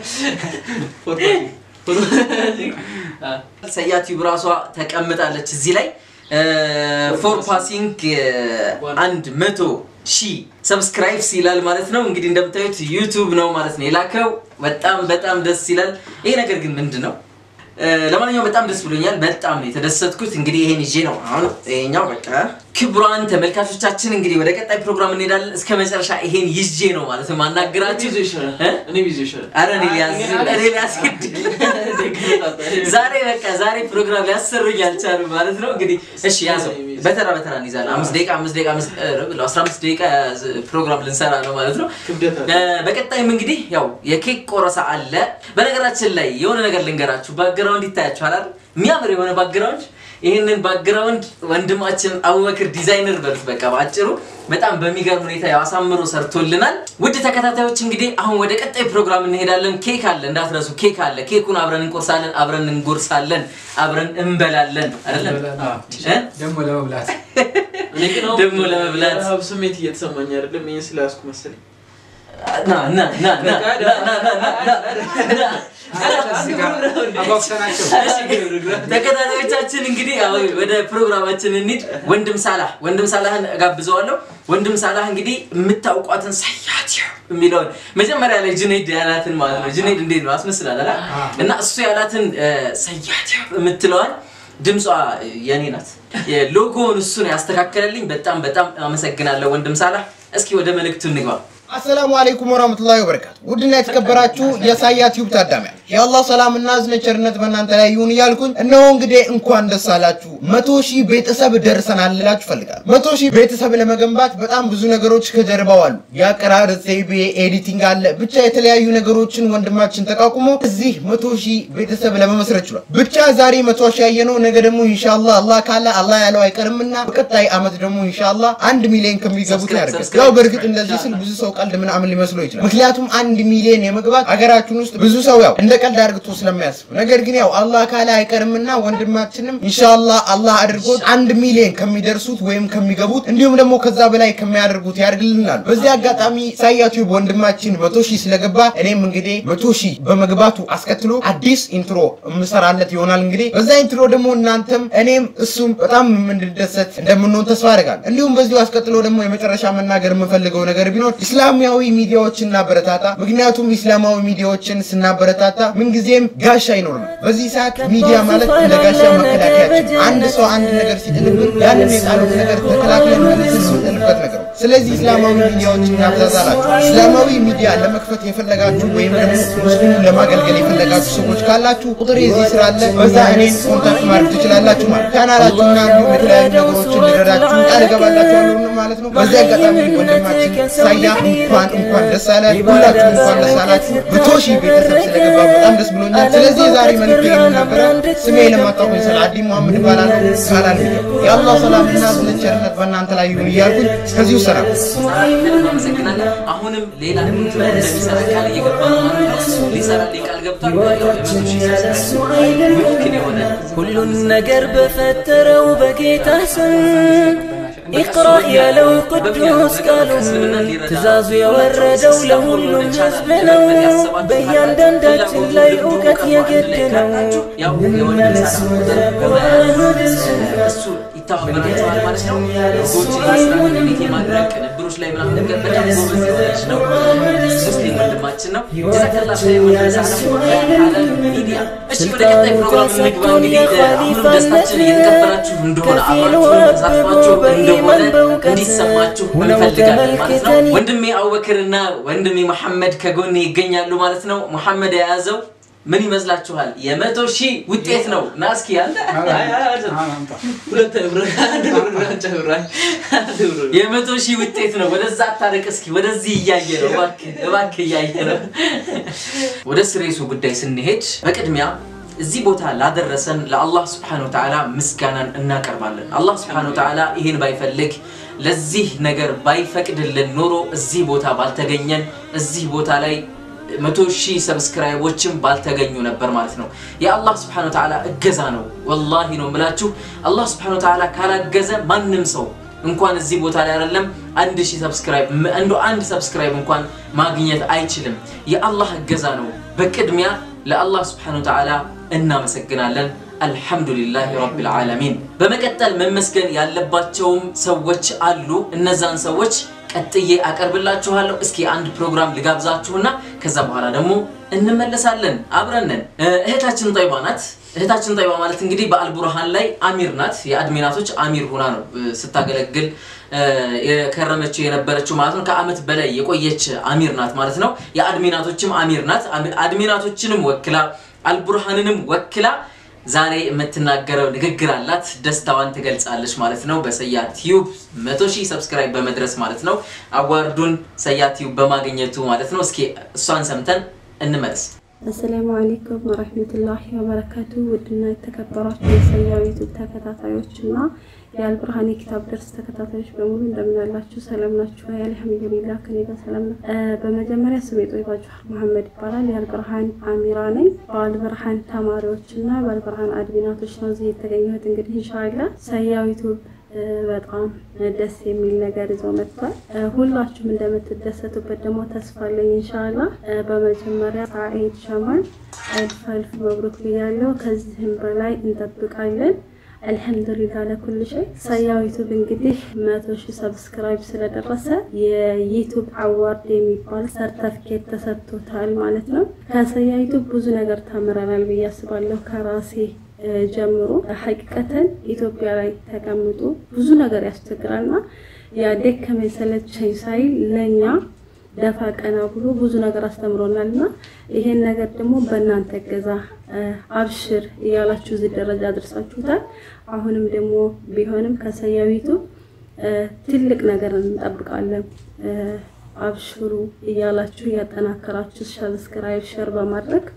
Speaker 1: ሰያት ዩብ ራሷ ተቀምጣለች እዚህ ላይ ፎር ፓሲንግ አንድ መቶ ሺህ ሰብስክራይብስ ይላል ማለት ነው። እንግዲህ እንደምታዩት ዩቱብ ነው ማለት ነው የላከው። በጣም በጣም ደስ ይላል። ይሄ ነገር ግን ምንድን ነው? እ፣ ለማንኛውም በጣም ደስ ብሎኛል። በጣም ነው የተደሰትኩት። እንግዲህ ይሄን ይዤ ነው አሁን ይሄኛው በቃ ክቡራን ተመልካቾቻችን እንግዲህ ወደ ቀጣይ ፕሮግራም እንሄዳለን። እስከ መጨረሻ ይሄን ይዤ ነው ማለት ነው ማናገራችሁ።
Speaker 3: ቢዞ ይሻላል።
Speaker 1: እ?
Speaker 3: እኔ ቢዞ ይሻላል።
Speaker 1: አረ እኔ ሊያዝ እኔ ሊያስገድ ዛሬ በቃ ዛሬ ፕሮግራም ሊያሰሩኝ አልቻሉ ማለት ነው። እንግዲህ እሺ ያዘው በተራ በተራ እንይዛለን። አምስት ደቂቃ አምስት ደቂቃ አምስት ኧረ ብለው አስራ አምስት ደቂቃ ፕሮግራም ልንሰራ ነው ማለት ነው።
Speaker 3: ክብደት አለ።
Speaker 1: እ፣ በቀጣይም እንግዲህ ያው የኬክ ቆረሳ አለ። በነገራችን ላይ የሆነ ነገር ልንገራችሁ። ባክግራውንድ ይታያችኋል አይደል? የሚያምር የሆነ ባክግራውንድ ይህንን ባክግራውንድ ወንድማችን አቡበክር ዲዛይነር በሉት በቃ በአጭሩ በጣም በሚገርም ሁኔታ ያው አሳምሮ ሰርቶልናል። ውድ ተከታታዮች እንግዲህ አሁን ወደ ቀጣይ ፕሮግራም እንሄዳለን። ኬክ አለ እንዳትረሱ፣ ኬክ አለ። ኬኩን አብረን እንቆርሳለን፣ አብረን እንጎርሳለን፣ አብረን እንበላለን አይደለም እ?
Speaker 2: ደግሞ ለመብላት
Speaker 3: እኔ ግን አሁን
Speaker 1: ደግሞ ለመብላት
Speaker 3: ረሃብ ስሜት እየተሰማኝ አይደለም። ይህን ስለያዝኩ መሰለኝ።
Speaker 1: ና ና ና ና ና ና ና ና ና
Speaker 2: እዚህ ጋር አጓጉተናቸው
Speaker 1: ተከታታዮቻችን እንግዲህ ያው ወደ ፕሮግራማችን እንሂድ። ወንድም ሳላህ ወንድም ሳላህን እጋብዘዋለሁ። ወንድም ሳላህ እንግዲህ የምታውቋትን ሰያት የሚለውን መጀመሪያ ላይ ጁኔድ ያላትን ማለት ነው። ጁኔድ እንዴት ነው አስመስላል አይደል? እና እሱ ያላትን እ፣ ሰያት የምትለዋን ድምጿ የኔ ናት። ሎጎውን እሱን ያስተካከለልኝ በጣም በጣም አመሰግናለሁ ወንድም ሳላህ። እስኪ ወደ መልእክቱ እንግባ።
Speaker 7: አሰላሙ አለይኩም ወራህመቱላሂ ወበረካቱ። ውድና የተከበራችሁ የሳያ ቲዩብ ታዳሚያን የአላህ ሰላምና እዝነት ቸርነት በእናንተ ላይ ይሁን እያልኩኝ እነሆ እንግዲህ እንኳን ደስ አላችሁ መቶ ሺህ ቤተሰብ ደርሰናል ልላችሁ እፈልጋለሁ። መቶ ሺህ ቤተሰብ ለመገንባት በጣም ብዙ ነገሮች ከጀርባው አሉ። የአቀራረጽ ዘይቤ፣ ኤዲቲንግ አለ። ብቻ የተለያዩ ነገሮችን ወንድማችን ተቋቁሞ እዚህ መቶ ሺህ ቤተሰብ ለመመስረት ችሏል። ብቻ ዛሬ መቶ ሺህ ያየነው ነገ ደግሞ ኢንሻአላህ አላህ ካለ አላህ ያለው አይቀርምና በቀጣይ አመት ደግሞ ኢንሻአላህ አንድ ሚሊዮን ከሚገቡት
Speaker 1: ሰብስክራይብ፣
Speaker 7: ያደርጋል።
Speaker 1: ሰብስክራይብ
Speaker 7: ያው በእርግጥ እንደዚህ ስል ብዙ ሰው ቀልድ ምናምን ሊመስለው ይችላል። ምክንያቱም አንድ ሚሊዮን የመግባት ሀገራችን ውስጥ ብዙ ሰው ያው እንደ ቀልድ አድርግቶ ስለሚያስብ ነገር ግን ያው አላህ ካለ አይቀርምና ወንድማችንም ኢንሻአላህ አላህ አድርጎት አንድ ሚሊዮን ከሚደርሱት ወይም ከሚገቡት እንዲሁም ደግሞ ከዛ በላይ ከሚያደርጉት ያድርግልናል። በዚህ አጋጣሚ ሳያቱ ወንድማችን መቶ ሺህ ስለገባ እኔም እንግዲህ መቶ ሺህ በመግባቱ አስከትሎ አዲስ ኢንትሮ የምሰራለት ይሆናል። እንግዲህ በዛ ኢንትሮ ደግሞ እናንተም እኔም እሱም በጣም የምንደሰት እንደምንሆን ተስፋ አደርጋለሁ። እንዲሁም በዚሁ አስቀጥሎ ደግሞ የመጨረሻ መናገር የምፈልገው ነገር ቢኖር ኢስላማዊ ሚዲያዎችን እናበረታታ። ምክንያቱም ኢስላማዊ ሚዲያዎችን ስናበረታታ ምንጊዜም ጋሻ አይኖርም። በዚህ ሰዓት ሚዲያ ማለት እንደ ጋሻ መከላከያችን፣ አንድ ሰው አንድ ነገር ሲጥልብን ያንን የጣሉት ነገር ተከላክለን መልሰን የምንጥልበት ነገር ነው። ስለዚህ እስላማዊ ሚዲያዎችን እናብዛዛላችሁ። እስላማዊ ሚዲያ ለመክፈት የፈለጋችሁ ወይም ደግሞ ሙስሊሙን ለማገልገል የፈለጋችሁ ሰዎች ካላችሁ ቁጥር የዚህ ስራ አለ። በዛ እኔን ኮንታክት ማድረግ ትችላላችሁ ማለት ቻናላችሁና እንዲሁም የተለያዩ ነገሮችን ልረዳችሁ ቃል እገባላችኋለሁ ማለት ነው። በዚህ አጋጣሚ ወንድማችን ሳያ እንኳን እንኳን ደስ አለ። ሁላችሁ እንኳን ደስ አላችሁ። መቶ ሺህ ቤተሰብ ስለገባ በጣም ደስ ብሎኛል። ስለዚህ የዛሬ መልዕክት ይህን ነበረ። ስሜ ለማታውቁኝ ሰላዲ መሐመድ እባላለሁ። ካላል ሚዲያ የአላህ ሰላምና እዝነት ቸርነት በእናንተ ላይ ይሁን እያልኩኝ ከዚሁ ሰላም
Speaker 1: ከልብ አመሰግናለሁ። አሁንም ሌላ ኢንትሮ እንደሚሰራ ቃል እየገባ ነው ማለት ነው። ሊሰራልኝ ቃል ገብቷል። ያው የመቶ ሺህ ሰብስክራይብ ምክን የሆነ
Speaker 4: ሁሉን ነገር በፈጠረው በጌታ ስም ኢቅራ ያለው ቅዱስ ቃሉ ትእዛዙ የወረደው ለሁሉም ሕዝብ ነው። በእያንዳንዳችን ላይ እውቀት የግድ ነው።
Speaker 1: ያው የወንድ ሰራ ቁጥር እሱ ይተባበራቸዋል ማለት ነው። ህጎችን ማስራት ቤት የማድረግ ቅንብሮች ላይ ምናምን ነገር በጣም ጎበዝ የሆነች ነው። ሙስሊም ወንድማችን ነው። ጀዛከላ ኸይር ወንድም ሚዲያ። እሺ ወደ ቀጣይ ፕሮግራም እንግባ። እንግዲህ አሁንም ደስታችን እየተከበራችሁ እንደሆነ አብራችሁ ተሳትፏችሁ እንደሆነ እንዲሰማችሁ እንፈልጋለን ማለት ነው። ወንድሜ አቡበክርና ወንድሜ መሐመድ ከጎኔ ይገኛሉ ማለት ነው። መሐመድ የያዘው ምን ይመስላችኋል? የመቶ ሺህ ውጤት ነው። ና እስኪ ያለ
Speaker 3: ሁለት ብር አንድ ብር ብቻ ብር አንድ ብር
Speaker 1: የመቶ ሺህ ውጤት ነው። ወደዛ አታርቅ እስኪ፣ ወደዚህ እያየ ነው። እባክህ እባክህ እያየ ነው። ወደ ስሬሱ ጉዳይ ስንሄድ በቅድሚያ እዚህ ቦታ ላደረሰን ለአላህ ስብሐነሁ ወተዓላ ምስጋናን እናቀርባለን። አላህ ስብሐነሁ ወተዓላ ይህን ባይፈልግ ለዚህ ነገር ባይፈቅድልን ኖሮ እዚህ ቦታ ባልተገኘን እዚህ ቦታ ላይ መቶ ሺህ ሰብስክራይቦችም ባልተገኙ ነበር ማለት ነው። የአላህ ስብሐነሁ ወተዓላ እገዛ ነው። ወላሂ ነው የምላችሁ። አላህ ስብሐነሁ ወተዓላ ካላገዘ ማንም ሰው እንኳን እዚህ ቦታ ላይ አይደለም አንድ ሺህ ሰብስክራይብ እንዶ አንድ ሰብስክራይብ እንኳን ማግኘት አይችልም። የአላህ እገዛ ነው። በቅድሚያ ለአላህ ስብሐነሁ ወተዓላ እናመሰግናለን። አልሐምዱሊላህ ረቢል ዓለሚን። በመቀጠል መመስገን ያለባቸውም ሰዎች አሉ። እነዛን ሰዎች ቀጥዬ አቀርብላችኋለሁ። እስኪ አንድ ፕሮግራም ልጋብዛችሁና ከዛ በኋላ ደግሞ እንመለሳለን። አብረንን እህታችን ጠይባ ናት። እህታችን ጠይባ ማለት እንግዲህ በአልቡርሃን ላይ አሚር ናት። የአድሚናቶች አሚር ሆና ነው ስታገለግል የከረመችው የነበረችው ማለት ነው። ከአመት በላይ የቆየች አሚር ናት ማለት ነው። የአድሚናቶችም አሚር ናት። አድሚናቶችንም ወክላ አልቡርሃንንም ወክላ ዛሬ የምትናገረው ንግግር አላት። ደስታዋን ትገልጻለች ማለት ነው። በሰያ ቲዩብ መቶ ሺህ ሰብስክራይብ በመድረስ ማለት ነው። አዋርዱን ሰያ ቲዩብ በማግኘቱ ማለት ነው። እስኪ እሷን ሰምተን እንመለስ።
Speaker 8: አሰላሙ አሌይኩም ወረህመቱላሂ ወበረካቱ። ውድና የተከበራችሁ የሰያው ዩቱብ ተከታታዮች እና የአልብርሃን የኪታብ ደርስ ተከታታዮች በሙሉ እንደምን ያላችሁ? ሰላም ናችሁ? አልሐምዱሊላህ ከኔ ጋር ሰላም ነው። በመጀመሪያ ስሜ ጦይባ ጁሃር መሐመድ ይባላል። የአልብርሃን አሚራ ነኝ። በአልብርሃን ተማሪዎች እና በአልብርሃን አድሚናቶች ነው እዚህ የተገኘሁት። እንግዲህ ኢንሻአላህ ሰያው ዩቱብ በጣም ደስ የሚል ነገር ይዞ መጥቷል። ሁላችሁም እንደምትደሰቱበት ደግሞ ተስፋ አለኝ ኢንሻአላህ። በመጀመሪያ ሳዒድ ሸማል አልፍ አልፍ መብሩክ ብያለሁ። ከዚህም በላይ እንጠብቃለን። አልሐምዱሊላህ ለኩል ሸይ። ሰያው ዩቱብ እንግዲህ መቶ ሺህ ሰብስክራይብ ስለደረሰ የዩቱብ አዋርድ የሚባል ሰርተፍኬት ተሰጥቶታል ማለት ነው። ከሰያ ዩቱብ ብዙ ነገር ተምረናል ብዬ አስባለሁ ከራሴ ጀምሮ ሀቂቀተን ኢትዮጵያ ላይ ተቀምጦ ብዙ ነገር ያስቸግራልና ያደከመኝ ሰለቸኝ ሳይል ለእኛ ደፋ ቀና ብሎ ብዙ ነገር አስተምሮናል እና ይሄን ነገር ደግሞ በእናንተ እገዛ አብሽር እያላችሁ እዚህ ደረጃ አድርሳችሁታል። አሁንም ደግሞ ቢሆንም ከሰያዊቱ ትልቅ ነገር እንጠብቃለን። አብሽሩ እያላችሁ እያጠናከራችሁ ሰብስክራይብ ሸር በማድረግ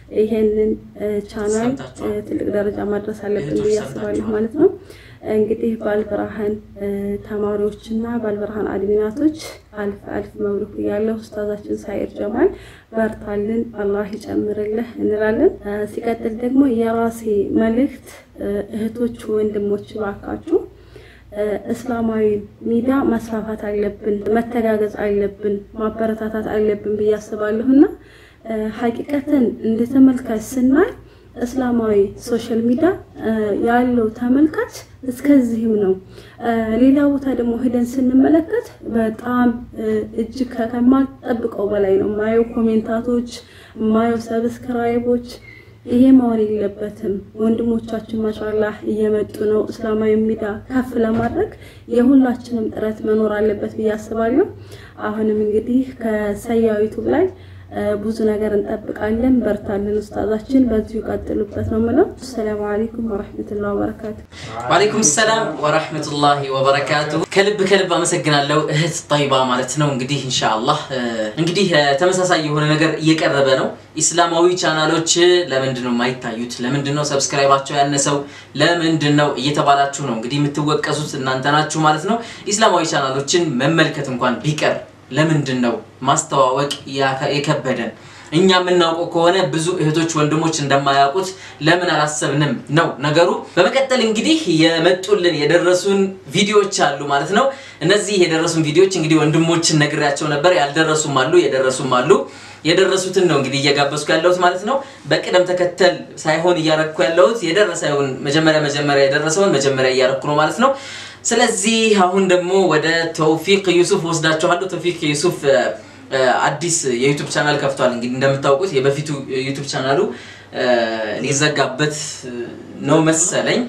Speaker 8: ይሄንን እ፣ ቻናል
Speaker 1: ሰምታችኋል።
Speaker 8: እ፣ ትልቅ ደረጃ ማድረስ አለብን
Speaker 1: እህቶች
Speaker 8: ብዬ አስባለሁ
Speaker 1: ሰምታችኋል።
Speaker 8: ማለት ነው። እንግዲህ ባልብርሃን እ፣ ተማሪዎችና ባልብርሃን አድሚናቶች አልፍ አልፍ መብሩክ እያለሁ ኡስታዛችን ሳይር ጀማል በርታልን፣ አላህ ይጨምርልህ እንላለን። እ፣ ሲቀጥል ደግሞ የራሴ መልእክት እ፣ እህቶች ወንድሞች ባካችሁ እ፣ እስላማዊ ሚዲያ ማስፋፋት አለብን፣ መተጋገዝ አለብን፣ ማበረታታት አለብን ብዬ አስባለሁና እ፣ ሀቂቀትን እንደ ተመልካች ስናይ እስላማዊ ሶሻል ሚዲያ እ፣ ያለው ተመልካች እስከዚህም ነው። እ፣ ሌላ ቦታ ደግሞ ሄደን ስንመለከት በጣም እ፣ እጅግ ከማጠብቀው በላይ ነው ማየው ኮሜንታቶች፣ ማየው ሰብስክራይቦች ይሄ መሆን የለበትም። ወንድሞቻችን ማሻላህ እየመጡ ነው። እስላማዊ ሚዲያ ከፍ ለማድረግ የሁላችንም ጥረት መኖር አለበት ብዬ አስባለሁ። አሁንም እንግዲህ ከሰያው ዩቱብ ላይ እ፣ ብዙ ነገር እንጠብቃለን። በርታለን ኡስታዛችን፣ በዚሁ ቀጥሉበት ነው የምለው። አሰላሙ አለይኩም ወረሕመቱላሂ ወበረካቱ።
Speaker 1: ዋሌይኩም ሰላም ወራህመቱላሂ ወበረካቱ። ከልብ ከልብ አመሰግናለሁ እህት ጠይባ ማለት ነው። እንግዲህ ኢንሻአላህ እ፣ እንግዲህ እ፣ ተመሳሳይ የሆነ ነገር እየቀረበ ነው። ኢስላማዊ ቻናሎች ለምንድን ነው የማይታዩት? ለምንድን ነው ሰብስክራይባቸው ያነሰው? ለምንድን ነው እየተባላችሁ ነው እንግዲህ የምትወቀሱት እናንተ ናችሁ ማለት ነው። ኢስላማዊ ቻናሎችን መመልከት እንኳን ቢቀር ለምንድን ነው ማስተዋወቅ ያከ- የከበደን? እኛ የምናውቀው ከሆነ ብዙ እህቶች ወንድሞች እንደማያውቁት ለምን አላሰብንም ነው ነገሩ። በመቀጠል እንግዲህ የመጡልን የደረሱን ቪዲዮዎች አሉ ማለት ነው። እነዚህ የደረሱን ቪዲዮዎች እንግዲህ ወንድሞችን ነግሬያቸው ነበር። ያልደረሱም አሉ፣ የደረሱም አሉ። የደረሱትን ነው እንግዲህ እየጋበዝኩ ያለሁት ማለት ነው። በቅደም ተከተል ሳይሆን እያረኩ ያለሁት የደረሰውን መጀመሪያ መጀመሪያ የደረሰውን መጀመሪያ እያረኩ ነው ማለት ነው። ስለዚህ አሁን ደግሞ ወደ ተውፊቅ ዩሱፍ ወስዳችኋለሁ። ተውፊቅ ዩሱፍ እ፣ እ፣ አዲስ የዩቱብ ቻናል ከፍቷል። እንግዲህ እንደምታውቁት የበፊቱ ዩቱብ ቻናሉ እ፣ ሊዘጋበት እ፣ ነው መሰለኝ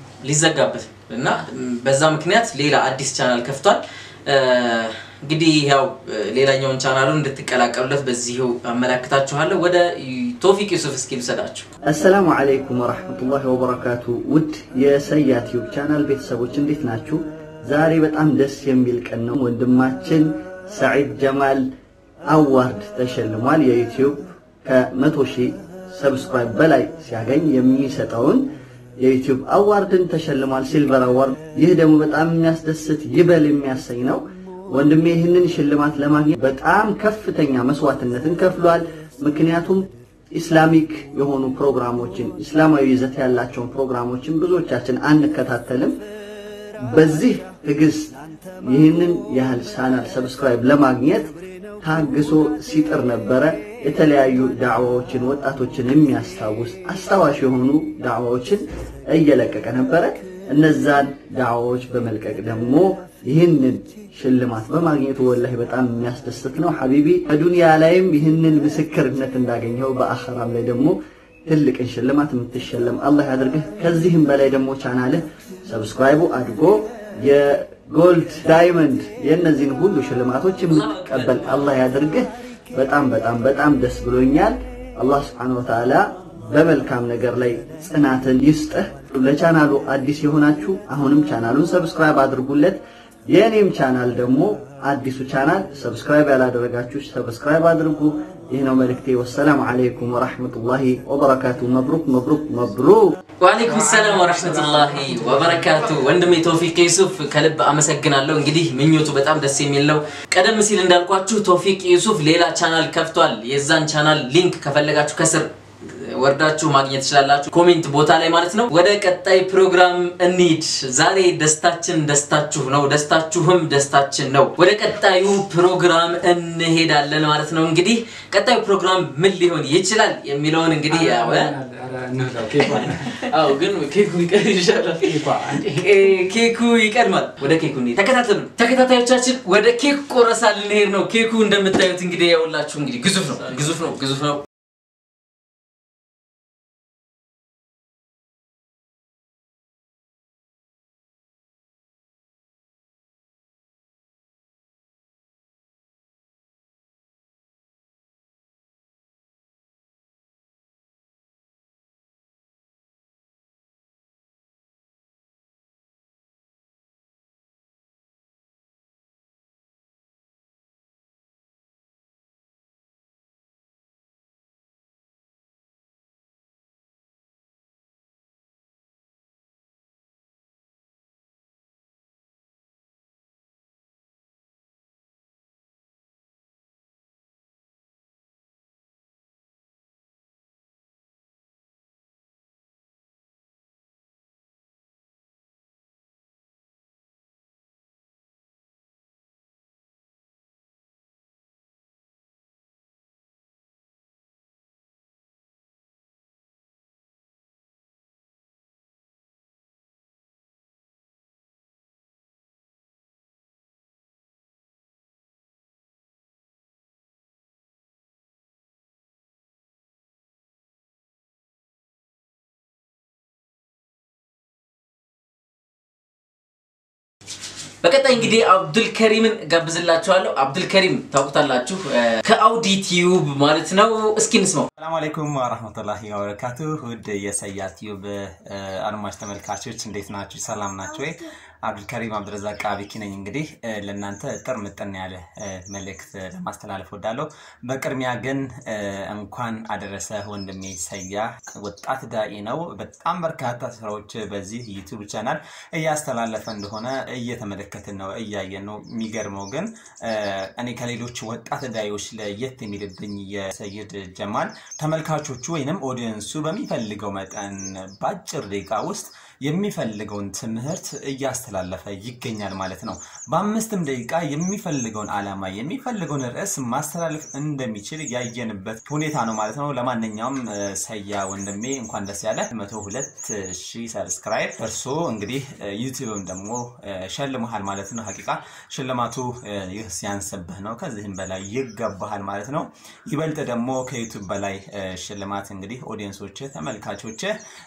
Speaker 1: ሊዘጋበት እና ም፣ በዛ ምክንያት ሌላ አዲስ ቻናል ከፍቷል። እ፣ እንግዲህ ያው እ፣ ሌላኛውን ቻናሉን እንድትቀላቀሉለት በዚሁ አመላክታችኋለሁ። ወደ ቶፊቅ ዩሱፍ እስኪ ልውሰዳችሁ።
Speaker 9: አሰላሙ አለይኩም ወራህመቱላሂ ወበረካቱ። ውድ የሰያ ቲዩብ ቻናል ቤተሰቦች እንዴት ናችሁ? ዛሬ በጣም ደስ የሚል ቀን ነው። ወንድማችን ሰዒድ ጀማል አዋርድ ተሸልሟል። የዩቲዩብ ከመቶ ሺህ ሰብስክራይብ በላይ ሲያገኝ የሚሰጠውን የዩቲዩብ አዋርድን ተሸልሟል፣ ሲልቨር አዋርድ። ይህ ደግሞ በጣም የሚያስደስት ይበል የሚያሰኝ ነው። ወንድሜ ይህንን ሽልማት ለማግኘት በጣም ከፍተኛ መስዋዕትነትን ከፍሏል። ምክንያቱም ኢስላሚክ የሆኑ ፕሮግራሞችን ኢስላማዊ ይዘት ያላቸውን ፕሮግራሞችን ብዙዎቻችን አንከታተልም። በዚህ ትዕግስት ይህንን ያህል ቻናል ሰብስክራይብ ለማግኘት ታግሶ ሲጥር ነበረ። የተለያዩ ዳዕዋዎችን ወጣቶችን የሚያስታውስ አስታዋሽ የሆኑ ዳዕዋዎችን እየለቀቀ ነበረ። እነዛን ዳዕዋዎች በመልቀቅ ደግሞ ይህንን ሽልማት በማግኘቱ ወላሂ በጣም የሚያስደስት ነው። ሐቢቢ በዱንያ ላይም ይህንን ምስክርነት እንዳገኘው በአኸራም ላይ ደግሞ ትልቅን ሽልማት የምትሸለም አላህ ያድርግህ። ከዚህም በላይ ደግሞ ቻናልህ ሰብስክራይቡ አድጎ የጎልድ ዳይመንድ የእነዚህን ሁሉ ሽልማቶች የምትቀበል አላህ ያድርግህ። በጣም በጣም በጣም ደስ ብሎኛል። አላህ ስብሓነሁ ወተዓላ በመልካም ነገር ላይ ጽናትን ይስጥህ። ለቻናሉ አዲስ የሆናችሁ አሁንም ቻናሉን ሰብስክራይብ አድርጉለት። የእኔም ቻናል ደግሞ አዲሱ ቻናል ሰብስክራይብ ያላደረጋችሁ ሰብስክራይብ አድርጉ። ይህ ነው መልእክቴ። ወሰላሙ አለይኩም ወራህመቱላሂ ወበረካቱ። መብሩክ መብሩክ መብሩክ።
Speaker 1: ወአለይኩም ሰላም ወራህመቱላሂ ወበረካቱ። ወንድሜ ተውፊቅ ዩሱፍ ከልብ አመሰግናለሁ። እንግዲህ ምኞቱ በጣም ደስ የሚል ነው። ቀደም ሲል እንዳልኳችሁ ተውፊቅ ዩሱፍ ሌላ ቻናል ከፍቷል። የዛን ቻናል ሊንክ ከፈለጋችሁ ከስር ወርዳችሁ ማግኘት ትችላላችሁ፣ ኮሜንት ቦታ ላይ ማለት ነው። ወደ ቀጣይ ፕሮግራም እንሂድ። ዛሬ ደስታችን ደስታችሁ ነው፣ ደስታችሁም ደስታችን ነው። ወደ ቀጣዩ ፕሮግራም እንሄዳለን ማለት ነው። እንግዲህ ቀጣዩ ፕሮግራም ምን ሊሆን ይችላል የሚለውን እንግዲህ ያው
Speaker 3: አዎ ግን ኬኩ ይቀር ይሻላል።
Speaker 1: ኬ- ኬኩ ይቀድማል። ወደ ኬኩ እንሂድ። ተከታተሉ ተከታታዮቻችን፣ ወደ ኬክ ቆረሳ ልንሄድ ነው። ኬኩ እንደምታዩት እንግዲህ ያውላችሁ እንግዲህ ግዙፍ ነው፣ ግዙፍ ነው፣ ግዙፍ ነው። በቀጣይ እንግዲህ አብዱል ከሪምን ጋብዝላችኋለሁ። አብዱል ከሪም ታውቁታላችሁ ከአውዲ ቲዩብ ማለት ነው። እስኪ እንስማው።
Speaker 10: ሰላም አለይኩም ወራህመቱላሂ ወበረካቱ። ውድ የሰያ ቲዩብ አድማጭ ተመልካቾች እንዴት ናችሁ? ሰላም ናችሁ ወይ? አብዱልከሪም አብዱረዛቅ አቢኪ ነኝ። እንግዲህ ለእናንተ ጥር ምጥን ያለ መልእክት ለማስተላለፍ ወዳለሁ። በቅድሚያ ግን እንኳን አደረሰ ወንድሜ ሰያ። ወጣት ዳኢ ነው። በጣም በርካታ ስራዎች በዚህ ዩቱብ ቻናል እያስተላለፈ እንደሆነ እየተመለከትን ነው፣ እያየን ነው። የሚገርመው ግን እኔ ከሌሎች ወጣት ዳኢዎች ለየት የሚልብኝ የሰይድ ጀማል ተመልካቾቹ ወይንም ኦዲየንሱ በሚፈልገው መጠን በአጭር ደቂቃ ውስጥ የሚፈልገውን ትምህርት እያስተላለፈ ይገኛል ማለት ነው። በአምስትም ደቂቃ የሚፈልገውን ዓላማ የሚፈልገውን ርዕስ ማስተላለፍ እንደሚችል ያየንበት ሁኔታ ነው ማለት ነው። ለማንኛውም ሰያ ወንድሜ እንኳን ደስ ያለ መቶ ሁለት ሺህ ሰብስክራይብ እርሶ እንግዲህ ዩቲዩብም ደግሞ ሸልመሃል ማለት ነው። ሀቂቃ ሽልማቱ ይህ ሲያንስብህ ነው። ከዚህም በላይ ይገባሃል ማለት ነው። ይበልጥ ደግሞ ከዩቱብ በላይ ሽልማት እንግዲህ ኦዲየንሶች ተመልካቾች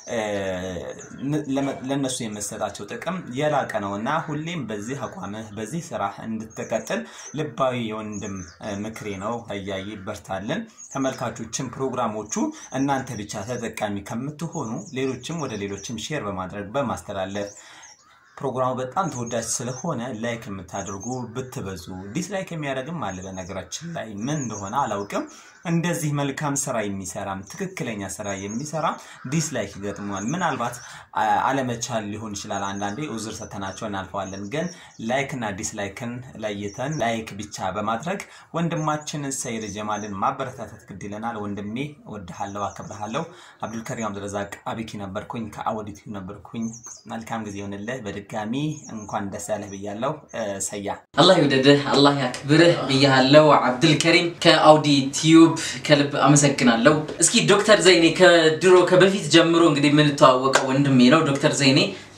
Speaker 10: ለነሱ የምሰጣቸው ጥቅም የላቀ ነው እና ሁሌም በዚህ አቋምህ በዚህ ስራ እንድትቀጥል ልባዊ የወንድም ምክሬ ነው። እያይ በርታልን። ተመልካቾችን ፕሮግራሞቹ እናንተ ብቻ ተጠቃሚ ከምትሆኑ ሌሎችም ወደ ሌሎችም ሼር በማድረግ በማስተላለፍ ፕሮግራሙ በጣም ተወዳጅ ስለሆነ ላይክ የምታደርጉ ብትበዙ፣ ዲስላይክ የሚያደርግም አለ። በነገራችን ላይ ምን እንደሆነ አላውቅም። እንደዚህ መልካም ስራ የሚሰራም ትክክለኛ ስራ የሚሰራ ዲስላይክ ይገጥመዋል። ምናልባት አለመቻል ሊሆን ይችላል። አንዳንዴ ኡዝር ሰተናቸው እናልፈዋለን። ግን ላይክ እና ዲስላይክን ለይተን ላይክ ብቻ በማድረግ ወንድማችንን ሰይድ ጀማልን ማበረታታት ግድ ይለናል። ወንድሜ ወድሃለሁ፣ አከብረሃለሁ። አብዱልከሪም አብዱረዛቅ አቢኪ ነበርኩኝ፣ ከአወዲቱ ነበርኩኝ። መልካም ጊዜ ይሆንልህ። በድጋሚ እንኳን ደስ ያለህ ብያለሁ። ሰያ
Speaker 1: አላህ ይውደድህ፣ አላህ ያክብርህ ብያለሁ። አብዱልከሪም ከአውዲ ቲዩብ ከልብ አመሰግናለሁ። እስኪ ዶክተር ዘይኔ ከድሮ ከበፊት ጀምሮ እንግዲህ የምንተዋወቀው ወንድሜ ነው። ዶክተር ዘይኔ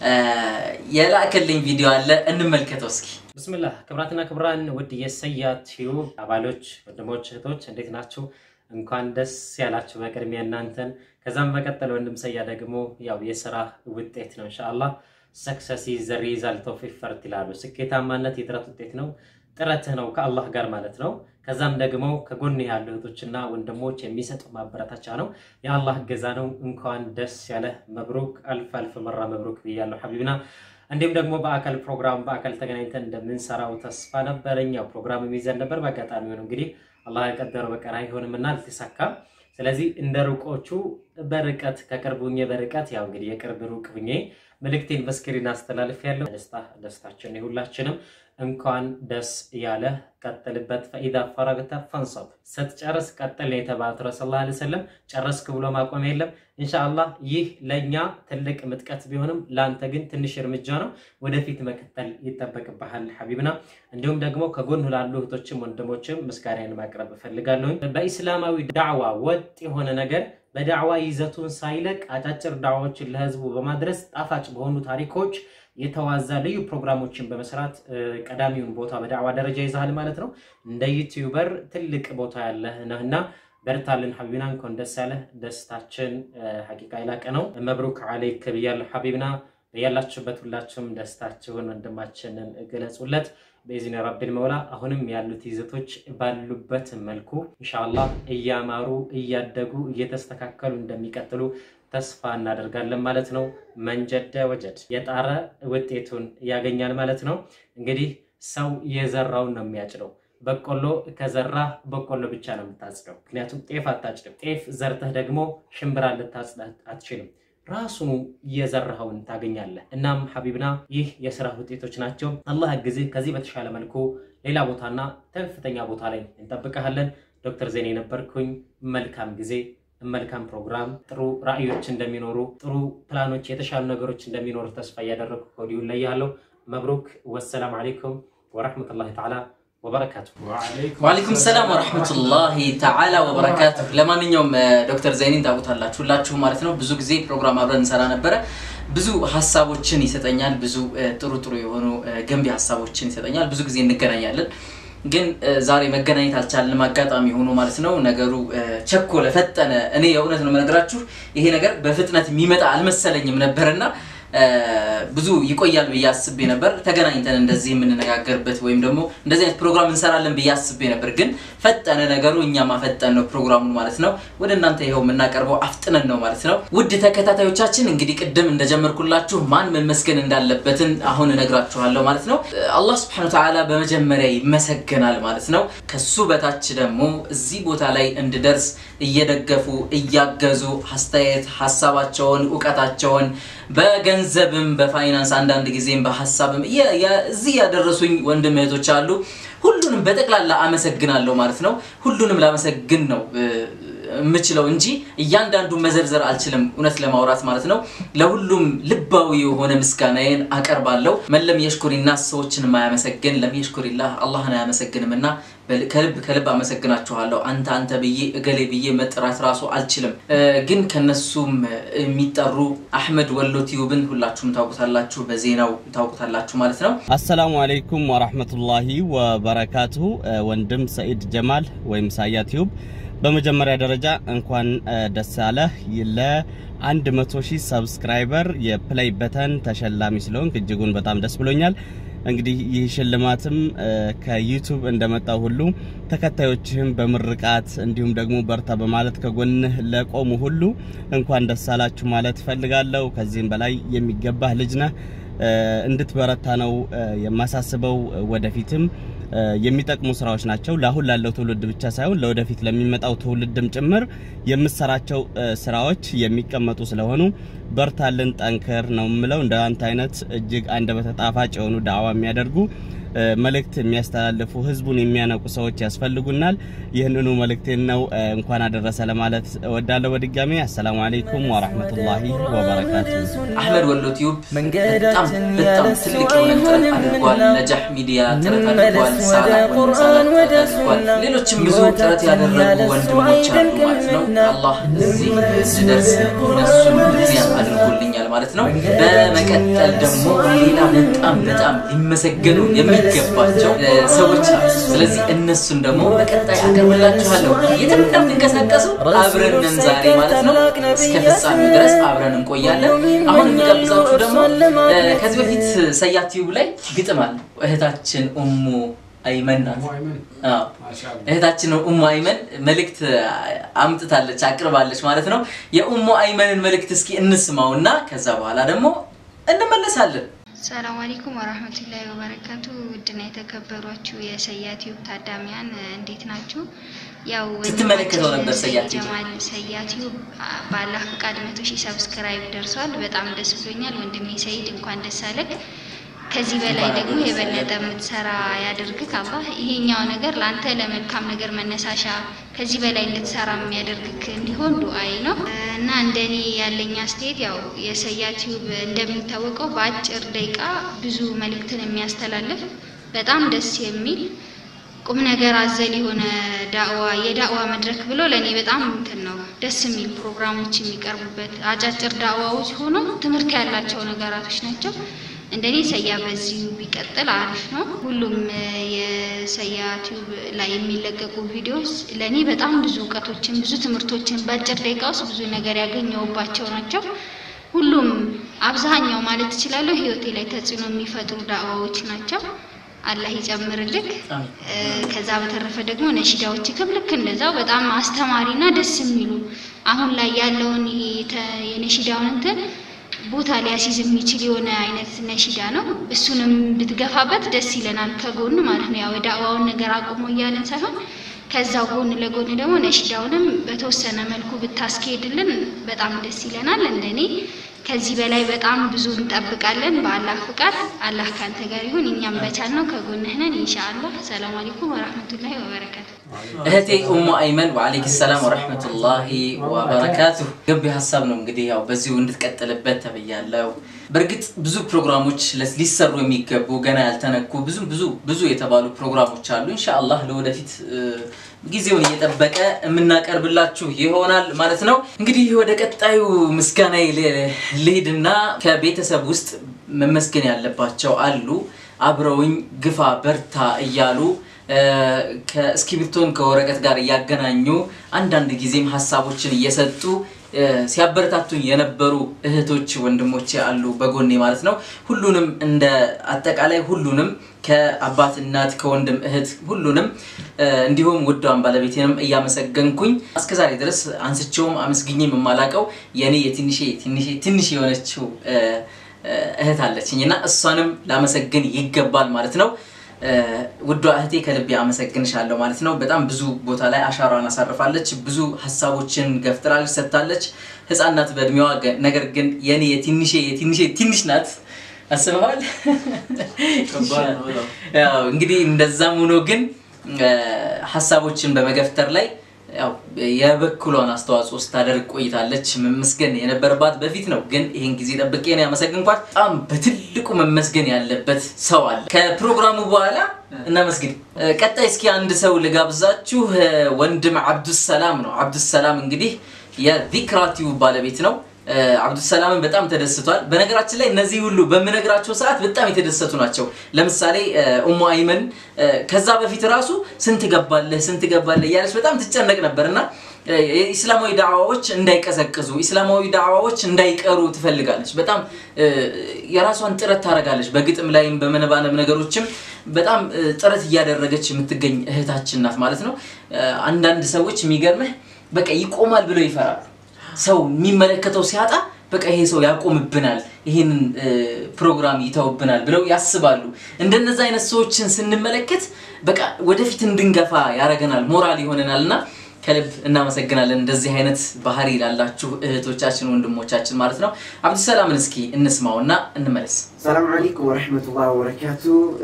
Speaker 1: የላከልኝ ቪዲዮ አለ እንመልከተው እስኪ።
Speaker 11: ብስምላህ ክብራትና ክብራን ውድ የሰያ ቲዩብ አባሎች ወንድሞች፣ እህቶች እንዴት ናችሁ? እንኳን ደስ ያላችሁ በቅድሚያ እናንተን። ከዛም በቀጠል ወንድም ሰያ ደግሞ ያው የስራ ውጤት ነው ኢንሻአላህ ሰክሰስ ኢዝ ዘ ሪዛልት ኦፍ ኢፈርት ይላሉ። ስኬታማነት የጥረት ውጤት ነው፣ ጥረትህ ነው ከአላህ ጋር ማለት ነው። ከዛም ደግሞ ከጎን ያሉ እህቶችና ወንድሞች የሚሰጡ ማበረታቻ ነው፣ የአላህ እገዛ ነው። እንኳን ደስ ያለህ መብሩክ፣ አልፍ አልፍ መራ መብሩክ ብያለሁ ሐቢብና። እንዲሁም ደግሞ በአካል ፕሮግራም በአካል ተገናኝተን እንደምንሰራው ተስፋ ነበረኝ። ያው ፕሮግራም የሚይዘን ነበር። በአጋጣሚ ሆነ እንግዲህ አላህ የቀደረው በቀር አይሆንምና አልተሳካም። ስለዚህ እንደ ሩቆቹ በርቀት ከቅርብ ሁኜ በርቀት ያው እንግዲህ የቅርብ ሩቅ ሁኜ መልእክቴን በስክሪን አስተላልፍ ያለው ደስታ ደስታችን የሁላችንም እንኳን ደስ ያለ ቀጥልበት። ፈኢዛ ፈረግተ ፈንሰብ ስትጨርስ ቀጥል ነው የተባሉት ረሱል ላ ሰለም። ጨረስክ ብሎ ማቆም የለም። ኢንሻአላህ ይህ ለእኛ ትልቅ ምጥቀት ቢሆንም ለአንተ ግን ትንሽ እርምጃ ነው። ወደፊት መቀጠል ይጠበቅብሃል ሐቢብና። እንዲሁም ደግሞ ከጎን ላሉ እህቶችም ወንድሞችም ምስጋናን ማቅረብ እፈልጋለሁ። በኢስላማዊ ዳዕዋ ወጥ የሆነ ነገር በዳዕዋ ይዘቱን ሳይለቅ አጫጭር ዳዕዋዎችን ለህዝቡ በማድረስ ጣፋጭ በሆኑ ታሪኮች የተዋዛ ልዩ ፕሮግራሞችን በመስራት ቀዳሚውን ቦታ በዳዕዋ ደረጃ ይዛሃል ማለት ነው። እንደ ዩቲዩበር ትልቅ ቦታ ያለህ ነህና በርታልን ሐቢብና። እንኳን ደስ ያለህ። ደስታችን ሐቂቃ የላቀ ነው። መብሩክ አለይክ ብያለሁ ሐቢብና። ያላችሁበት ሁላችሁም ደስታችሁን ወንድማችንን ገለጹለት። በኢዝኒ ረቢል መውላ አሁንም ያሉት ይዘቶች ባሉበት መልኩ ኢንሻአላህ እያማሩ እያደጉ እየተስተካከሉ እንደሚቀጥሉ ተስፋ እናደርጋለን ማለት ነው። መንጀደ ወጀድ የጣረ ውጤቱን ያገኛል ማለት ነው። እንግዲህ ሰው የዘራውን ነው የሚያጭደው። በቆሎ ከዘራ በቆሎ ብቻ ነው የምታጭደው። ምክንያቱም ጤፍ አታጭድም። ጤፍ ዘርተህ ደግሞ ሽምብራ ልታጭድ አትችልም። ራሱኑ የዘራኸውን ታገኛለህ። እናም ሐቢብና ይህ የስራ ውጤቶች ናቸው። አላህ ጊዜ ከዚህ በተሻለ መልኩ ሌላ ቦታና ከፍተኛ ቦታ ላይ እንጠብቀሃለን። ዶክተር ዜኔ ነበርኩኝ። መልካም ጊዜ መልካም ፕሮግራም፣ ጥሩ ራዕዮች እንደሚኖሩ፣ ጥሩ ፕላኖች፣ የተሻሉ ነገሮች እንደሚኖሩ ተስፋ እያደረጉ ከወዲሁ እለያለሁ። መብሩክ። ወሰላም አለይኩም ወረሕመቱላሂ ተዓላ ወበረካቱ።
Speaker 1: ወአለይኩም ሰላም ወረሕመቱላሂ ተዓላ ወበረካቱ። ለማንኛውም ዶክተር ዘይኒን ታውቁታላችሁ ሁላችሁ ማለት ነው። ብዙ ጊዜ ፕሮግራም አብረን እንሰራ ነበረ። ብዙ ሀሳቦችን ይሰጠኛል። ብዙ ጥሩ ጥሩ የሆኑ ገንቢ ሀሳቦችን ይሰጠኛል። ብዙ ጊዜ እንገናኛለን። ግን ዛሬ መገናኘት አልቻልንም። አጋጣሚ ሆኖ ማለት ነው ነገሩ ቸኮለ፣ ፈጠነ። እኔ የእውነት ነው የምነግራችሁ ይሄ ነገር በፍጥነት የሚመጣ አልመሰለኝም ነበርና ብዙ ይቆያል ብዬ አስቤ ነበር። ተገናኝተን እንደዚህ የምንነጋገርበት ወይም ደግሞ እንደዚህ አይነት ፕሮግራም እንሰራለን ብዬ አስቤ ነበር። ግን ፈጠነ ነገሩ፣ እኛ ማፈጠን ነው ፕሮግራሙን ማለት ነው። ወደ እናንተ ይኸው የምናቀርበው አፍጥነን ነው ማለት ነው። ውድ ተከታታዮቻችን እንግዲህ ቅድም እንደጀመርኩላችሁ ማን መመስገን እንዳለበትን አሁን እነግራችኋለሁ ማለት ነው። አላህ ስብሐነሁ ወተዓላ በመጀመሪያ ይመሰገናል ማለት ነው። ከሱ በታች ደግሞ እዚህ ቦታ ላይ እንድደርስ እየደገፉ እያገዙ አስተያየት ሀሳባቸውን እውቀታቸውን በገንዘብም በፋይናንስ አንዳንድ ጊዜም በሀሳብም እዚህ ያደረሱኝ ወንድም እህቶች አሉ። ሁሉንም በጠቅላላ አመሰግናለሁ ማለት ነው። ሁሉንም ላመሰግን ነው የምችለው እንጂ እያንዳንዱ መዘርዘር አልችልም፣ እውነት ለማውራት ማለት ነው። ለሁሉም ልባዊ የሆነ ምስጋናዬን አቀርባለሁ። መለም የሽኩሪና ሰዎችን የማያመሰግን ለም የሽኩሪላህ አላህን አያመሰግንም እና ከልብ ከልብ አመሰግናችኋለሁ። አንተ አንተ ብዬ እገሌ ብዬ መጥራት ራሱ አልችልም። ግን ከነሱም የሚጠሩ አሕመድ ወሎ ቲዩብን ሁላችሁም ታውቁታላችሁ፣ በዜናው ታውቁታላችሁ ማለት ነው።
Speaker 12: አሰላሙ አለይኩም ወራህመቱላሂ ወበረካቱሁ። ወንድም ሰኢድ ጀማል ወይም ሳያ ቲዩብ በመጀመሪያ ደረጃ እንኳን ደስ ያለህ ለአንድ መቶ ሺህ ሰብስክራይበር የፕሌይ በተን ተሸላሚ ስለሆንክ እጅጉን በጣም ደስ ብሎኛል። እንግዲህ ይህ ሽልማትም ከዩቱብ እንደመጣው ሁሉ ተከታዮችህም በምርቃት እንዲሁም ደግሞ በርታ በማለት ከጎንህ ለቆሙ ሁሉ እንኳን ደስ አላችሁ ማለት እፈልጋለሁ። ከዚህም በላይ የሚገባህ ልጅ ነህ። እንድትበረታ ነው የማሳስበው። ወደፊትም የሚጠቅሙ ስራዎች ናቸው። ለአሁን ላለው ትውልድ ብቻ ሳይሆን ለወደፊት ለሚመጣው ትውልድም ጭምር የምሰራቸው ስራዎች የሚቀመጡ ስለሆኑ በርታልን፣ ጠንክር ነው የምለው። እንደ አንተ አይነት እጅግ አንደበተ ጣፋጭ የሆኑ ዳዕዋ የሚያደርጉ መልእክት የሚያስተላልፉ ህዝቡን የሚያነቁ ሰዎች ያስፈልጉናል። ይህንኑ መልእክቴን ነው እንኳን አደረሰ ለማለት እወዳለሁ። በድጋሚ አሰላሙ አለይኩም ወራህመቱላሂ ወበረካቱ።
Speaker 1: አህመድ ወሎ ቲዩብ በጣም በጣም ትልቅ የሆነ ጥረት አድርጓል። ነጃህ ሚዲያ ጥረት አድርጓል። ሳላ ወንድም ሳላ ጥረት አድርጓል። ሌሎችም ብዙ ጥረት ያደረጉ ወንድሞች አሉ ማለት ነው። አላህ እዚህ እንድደርስ እነሱን ምክንያት አድርጎልኛል ማለት ነው። በመቀጠል ደግሞ ሌላ በጣም በጣም ሊመሰገኑ የሚገባቸው ሰዎች አሉ። ስለዚህ እነሱን ደግሞ በቀጣይ አቀርብላችኋለሁ። የትም እንደምትንቀሳቀሱ አብረን ነን ዛሬ ማለት ነው። እስከ ፍጻሜው ድረስ አብረን እንቆያለን። አሁን የሚጋብዛችሁ ደግሞ ከዚህ በፊት ሰያ ቲዩብ ላይ ግጥም አለ። እህታችን ኡሙ አይመን ናት። እህታችን ኡሙ አይመን መልእክት አምጥታለች አቅርባለች ማለት ነው። የኡሙ አይመንን መልእክት እስኪ እንስማው እና ከዛ በኋላ ደግሞ እንመለሳለን።
Speaker 13: ሰላም አለይኩም ወራህመቱላሂ ወበረካቱ። ውድና የተከበሯችሁ የሰያ ቲዩብ ታዳሚያን እንዴት ናችሁ? ያው
Speaker 1: ስትመለከተው ነበር ሰያ ቲዩብ
Speaker 13: ጀማል ሰያ ቲዩብ በአላህ ፍቃድ መቶ ሺህ ሰብስክራይብ ደርሷል። በጣም ደስ ብሎኛል ወንድሜ ሰይድ፣ እንኳን ደስ አለህ። ከዚህ በላይ ደግሞ የበለጠ የምትሰራ ያደርግህ አላህ። ይሄኛው ነገር ለአንተ ለመልካም ነገር መነሳሻ ከዚህ በላይ እንድትሰራ የሚያደርግክ እንዲሆን ዱአይ ነው እና እንደኔ ያለኝ አስተያየት ያው የሰያ ቲዩብ እንደሚታወቀው በአጭር ደቂቃ ብዙ መልእክትን የሚያስተላልፍ በጣም ደስ የሚል ቁም ነገር አዘል የሆነ ዳዕዋ የዳዕዋ መድረክ ብሎ ለእኔ በጣም እንትን ነው ደስ የሚል ፕሮግራሞች የሚቀርቡበት አጫጭር ዳዕዋዎች ሆኖ ትምህርት ያላቸው ነገራቶች ናቸው። እንደኔ ሰያ በዚሁ ቢቀጥል አሪፍ ነው። ሁሉም የሰያ ቲዩብ ላይ የሚለቀቁ ቪዲዮስ ለእኔ በጣም ብዙ እውቀቶችን ብዙ ትምህርቶችን በአጭር ደቂቃ ውስጥ ብዙ ነገር ያገኘሁባቸው ናቸው። ሁሉም አብዛኛው ማለት እችላለሁ ህይወቴ ላይ ተጽዕኖ የሚፈጥሩ ዳዕዋዎች ናቸው። አላህ ይጨምርልክ። ከዛ በተረፈ ደግሞ ነሺዳዎችክም ልክ እንደዛው በጣም አስተማሪና ደስ የሚሉ አሁን ላይ ያለውን ይሄ የነሺዳውን እንትን ቦታ ሊያስይዝ የሚችል የሆነ አይነት ነሺዳ ነው። እሱንም ብትገፋበት ደስ ይለናል፣ ከጎን ማለት ነው። ያው የዳዕዋውን ነገር አቁሞ እያለን ሳይሆን ከዛው ጎን ለጎን ደግሞ ነሺዳውንም በተወሰነ መልኩ ብታስኬድልን በጣም ደስ ይለናል። እንደኔ ከዚህ በላይ በጣም ብዙ እንጠብቃለን። በአላህ ፍቃድ አላህ ካንተ ጋር ይሁን፣ እኛም በቻልነው ከጎንህ ነን ኢንሻአላህ። ሰላም አለይኩም ወራህመቱላሂ ወበረካቱ።
Speaker 1: እህቴ ኡሙ አይመን ወአለይክ ሰላም ወረህመቱላሂ ወበረካቱሁ። ገንቢ ሀሳብ ነው እንግዲህ ያው በዚሁ እንድትቀጥልበት ተብያለሁ። በእርግጥ ብዙ ፕሮግራሞች ሊሰሩ የሚገቡ ገና ያልተነኩ ብዙ ብዙ ብዙ የተባሉ ፕሮግራሞች አሉ። ኢንሻአላህ ለወደፊት ጊዜውን እየጠበቀ የምናቀርብላችሁ ይሆናል ማለት ነው። እንግዲህ ወደ ቀጣዩ ምስጋና ልሄድና ከቤተሰብ ውስጥ መመስገን ያለባቸው አሉ። አብረውኝ ግፋ በርታ እያሉ ከእስክሪብቶን ከወረቀት ጋር እያገናኙ አንዳንድ ጊዜም ሀሳቦችን እየሰጡ ሲያበረታቱኝ የነበሩ እህቶች ወንድሞቼ አሉ በጎኔ ማለት ነው። ሁሉንም እንደ አጠቃላይ ሁሉንም ከአባት እናት፣ ከወንድም እህት ሁሉንም እንዲሁም ውዷን ባለቤቴንም እያመሰገንኩኝ እስከዛሬ ድረስ አንስቼውም አመስግኜም የማላቀው የኔ የትንሼ ትንሼ ትንሽ የሆነችው እህት አለችኝ እና እሷንም ላመሰግን ይገባል ማለት ነው። ውዷ እህቴ ከልቤ አመሰግንሻለሁ ማለት ነው። በጣም ብዙ ቦታ ላይ አሻራዋን አሳርፋለች። ብዙ ሀሳቦችን ገፍጥራለች፣ ሰጥታለች። ህፃን ናት በእድሜዋ፣ ነገር ግን የኔ የትንሼ የትንሼ ትንሽ ናት። አስበዋል። ያው እንግዲህ እንደዛም ሆኖ ግን ሀሳቦችን በመገፍተር ላይ ያው የበኩሏን አስተዋጽኦ ስታደርግ ቆይታለች። መመስገን የነበረባት በፊት ነው፣ ግን ይህን ጊዜ ጠብቄ ነው ያመሰግንኳት። በጣም በትልቁ መመስገን ያለበት ሰው አለ። ከፕሮግራሙ በኋላ እናመስግን። ቀጣይ እስኪ አንድ ሰው ልጋብዛችሁ። ወንድም አብዱሰላም ነው። አብዱሰላም እንግዲህ የዚክራ ቲዩብ ባለቤት ነው። አብዱሰላምን በጣም ተደስቷል። በነገራችን ላይ እነዚህ ሁሉ በምነግራቸው ሰዓት በጣም የተደሰቱ ናቸው። ለምሳሌ ኡሙ አይመን ከዛ በፊት ራሱ ስንት ገባለህ ስንት ገባለህ እያለች በጣም ትጨነቅ ነበር እና ኢስላማዊ ዳዕዋዎች እንዳይቀዘቅዙ ኢስላማዊ ዳዕዋዎች እንዳይቀሩ ትፈልጋለች። በጣም የራሷን ጥረት ታደርጋለች። በግጥም ላይም በመነባነብ ነገሮችም በጣም ጥረት እያደረገች የምትገኝ እህታችን ናት ማለት ነው። አንዳንድ ሰዎች የሚገርምህ በቃ ይቆማል ብለው ይፈራሉ። ሰው የሚመለከተው ሲያጣ በቃ ይሄ ሰው ያቆምብናል፣ ይህንን ፕሮግራም ይተውብናል ብለው ያስባሉ። እንደነዚ አይነት ሰዎችን ስንመለከት በቃ ወደፊት እንድንገፋ ያደርገናል፣ ሞራል ይሆነናል እና ከልብ እናመሰግናለን። እንደዚህ አይነት ባህሪ ላላችሁ እህቶቻችን ወንድሞቻችን ማለት ነው። አብዱሰላምን እስኪ እንስማው እና እንመለስ።
Speaker 14: ሰላም አለይኩም ወረሕመቱላህ ወበረካቱ።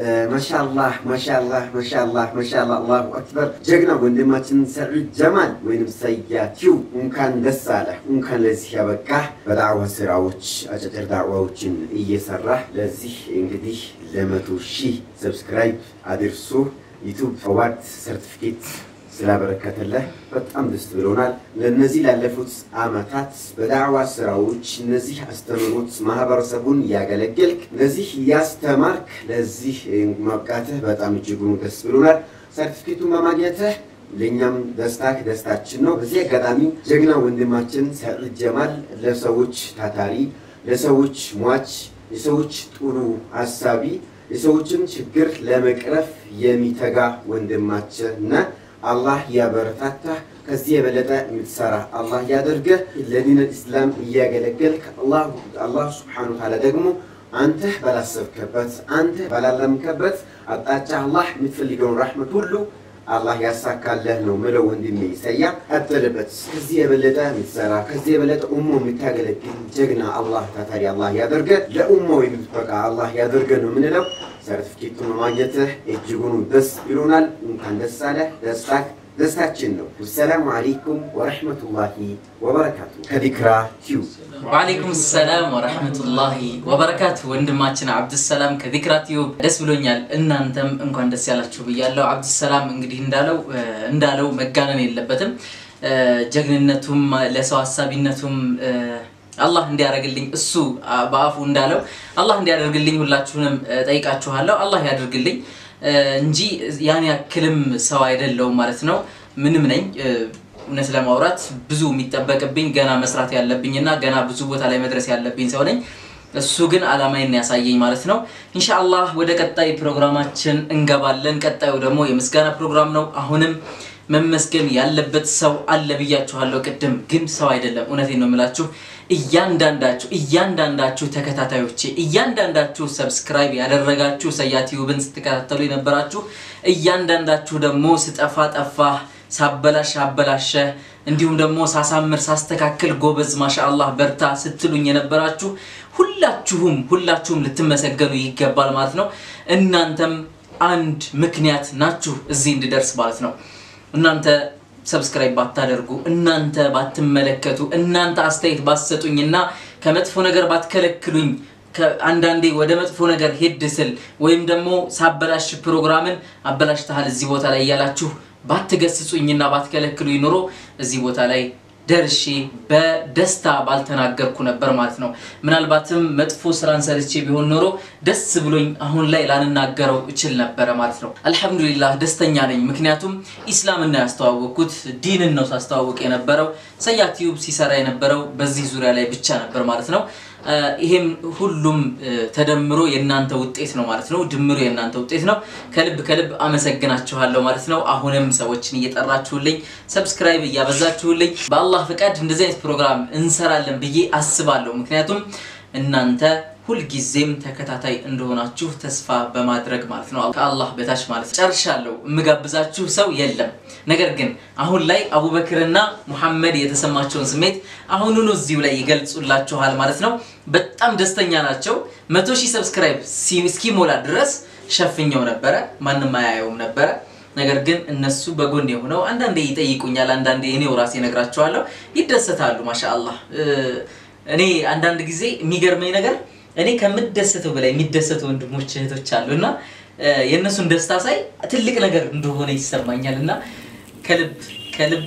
Speaker 14: ማሻአላህ ማሻአላህ ማሻአላህ ማሻአላህ አላሁ አክበር። ጀግና ወንድማችን ሰዒድ ጀማል ወይም ሰያቲው እንኳን ደስ አለህ፣ እንኳን ለዚህ ያበቃህ። በዳዕዋ ስራዎች አጫጭር ዳዕዋዎችን እየሰራህ ለዚህ እንግዲህ ለመቶ ሺህ ሰብስክራይብ አድርሶ ዩቱብ አዋርድ ሰርቲፊኬት ስላበረከተለህ በጣም ደስ ብሎናል። ለእነዚህ ላለፉት አመታት በዳዕዋ ስራዎች እነዚህ አስተምሮት ማህበረሰቡን እያገለገልክ እነዚህ እያስተማርክ ለዚህ መብቃትህ በጣም እጅጉን ደስ ብሎናል። ሰርቲፊኬቱን በማግኘትህ ለእኛም ደስታክ ደስታችን ነው። በዚህ አጋጣሚ ጀግና ወንድማችን ሰዒድ ጀማል ለሰዎች ታታሪ፣ ለሰዎች ሟች፣ የሰዎች ጥሩ አሳቢ፣ የሰዎችን ችግር ለመቅረፍ የሚተጋ ወንድማችን ነህ። አላህ ያበረታታ። ከዚህ የበለጠ የምትሰራ አላህ ያደርገህ። ለዲን ኢስላም እያገለገልክ አላህ ስብሓነሁ ወተዓላ ደግሞ አንተ ባላሰብከበት አንተ ባላለምከበት አቅጣጫ አላህ የምትፈልገውን ራሕመት ሁሉ አላህ ያሳካለህ ነው ምለው ወንድሜ ሰያ ቀጥልበት። ከዚህ የበለጠ የምትሰራ ከዚህ የበለጠ ኡሞ የምታገለግል ጀግና አላህ ታታሪ አላህ ያደርገ ለኡማው የምትበቃ አላህ ያደርገ ነው የምንለው። ሰርቲፊኬቱን በማግኘትህ እጅጉኑ ደስ ይሉናል። እንኳን ደስ አለህ። ደስታክ ደስታችን ነው። ወሰላሙ አለይኩም ወረሕመቱላሂ ወበረካቱ። ከዲክራ ቲዩብ
Speaker 1: ወአለይኩም ሰላም ወረሕመቱላሂ ወበረካቱ። ወንድማችን አብዱሰላም ከዚክራ ቲዩብ ደስ ብሎኛል። እናንተም እንኳን ደስ ያላችሁ ብያለሁ። አብዱሰላም እንግዲህ እንዳለው እንዳለው መጋነን የለበትም። ጀግንነቱም ለሰው ሀሳቢነቱም አላህ እንዲያደርግልኝ እሱ በአፉ እንዳለው አላህ እንዲያደርግልኝ ሁላችሁንም ጠይቃችኋለሁ። አላህ ያደርግልኝ እንጂ ያን ያክልም ሰው አይደለውም ማለት ነው። ምንም ነኝ እውነት ለማውራት ብዙ የሚጠበቅብኝ ገና መስራት ያለብኝና ገና ብዙ ቦታ ላይ መድረስ ያለብኝ ሰው ነኝ። እሱ ግን አላማዬን ያሳየኝ ማለት ነው። ኢንሻአላህ ወደ ቀጣይ ፕሮግራማችን እንገባለን። ቀጣዩ ደግሞ የምስጋና ፕሮግራም ነው። አሁንም መመስገን ያለበት ሰው አለ ብያችኋለሁ ቅድም፣ ግን ሰው አይደለም። እውነቴን ነው የምላችሁ። እያንዳንዳችሁ እያንዳንዳችሁ ተከታታዮቼ እያንዳንዳችሁ ሰብስክራይብ ያደረጋችሁ ሰያ ቲዩብን ስትከታተሉ የነበራችሁ እያንዳንዳችሁ ደግሞ ስጠፋ ጠፋ ሳበላሽ አበላሸ እንዲሁም ደግሞ ሳሳምር ሳስተካክል ጎበዝ ማሻአላህ በርታ ስትሉኝ የነበራችሁ ሁላችሁም ሁላችሁም ልትመሰገኑ ይገባል ማለት ነው። እናንተም አንድ ምክንያት ናችሁ እዚህ እንድደርስ ማለት ነው። እናንተ ሰብስክራይብ ባታደርጉ እናንተ ባትመለከቱ እናንተ አስተያየት ባትሰጡኝና ከመጥፎ ነገር ባትከለክሉኝ አንዳንዴ ወደ መጥፎ ነገር ሄድ ስል ወይም ደግሞ ሳበላሽ ፕሮግራምን አበላሽተሃል እዚህ ቦታ ላይ እያላችሁ ባትገስጹኝና ባትከለክሉኝ ኑሮ እዚህ ቦታ ላይ ደርሼ በደስታ ባልተናገርኩ ነበር ማለት ነው። ምናልባትም መጥፎ ስራን ሰርቼ ቢሆን ኖሮ ደስ ብሎኝ አሁን ላይ ላልናገረው እችል ነበረ ማለት ነው። አልሐምዱሊላህ ደስተኛ ነኝ። ምክንያቱም ኢስላምን ነው ያስተዋወቅኩት፣ ዲንን ነው ሳስተዋወቅ የነበረው። ሰያ ቲዩብ ሲሰራ የነበረው በዚህ ዙሪያ ላይ ብቻ ነበር ማለት ነው። ይሄም ሁሉም ተደምሮ የእናንተ ውጤት ነው ማለት ነው። ድምሩ የእናንተ ውጤት ነው። ከልብ ከልብ አመሰግናችኋለሁ ማለት ነው። አሁንም ሰዎችን እየጠራችሁልኝ ሰብስክራይብ እያበዛችሁልኝ በአላህ ፍቃድ እንደዚህ አይነት ፕሮግራም እንሰራለን ብዬ አስባለሁ። ምክንያቱም እናንተ ሁልጊዜም ተከታታይ እንደሆናችሁ ተስፋ በማድረግ ማለት ነው። ከአላህ በታች ማለት ጨርሻለሁ። የምጋብዛችሁ ሰው የለም። ነገር ግን አሁን ላይ አቡበክርና ሙሐመድ የተሰማቸውን ስሜት አሁኑኑ እዚሁ ላይ ይገልጹላችኋል ማለት ነው። በጣም ደስተኛ ናቸው። መቶ ሺህ ሰብስክራይብ እስኪሞላ ድረስ ሸፍኘው ነበረ፣ ማንም አያየውም ነበረ። ነገር ግን እነሱ በጎን የሆነው አንዳንዴ ይጠይቁኛል፣ አንዳንዴ እኔው ራሴ እነግራቸዋለሁ። ይደሰታሉ። ማሻአላህ እኔ አንዳንድ ጊዜ የሚገርመኝ ነገር እኔ ከምደሰተው በላይ የሚደሰቱ ወንድሞች እህቶች አሉ እና የእነሱን ደስታ ሳይ ትልቅ ነገር እንደሆነ ይሰማኛል እና ከልብ ከልብ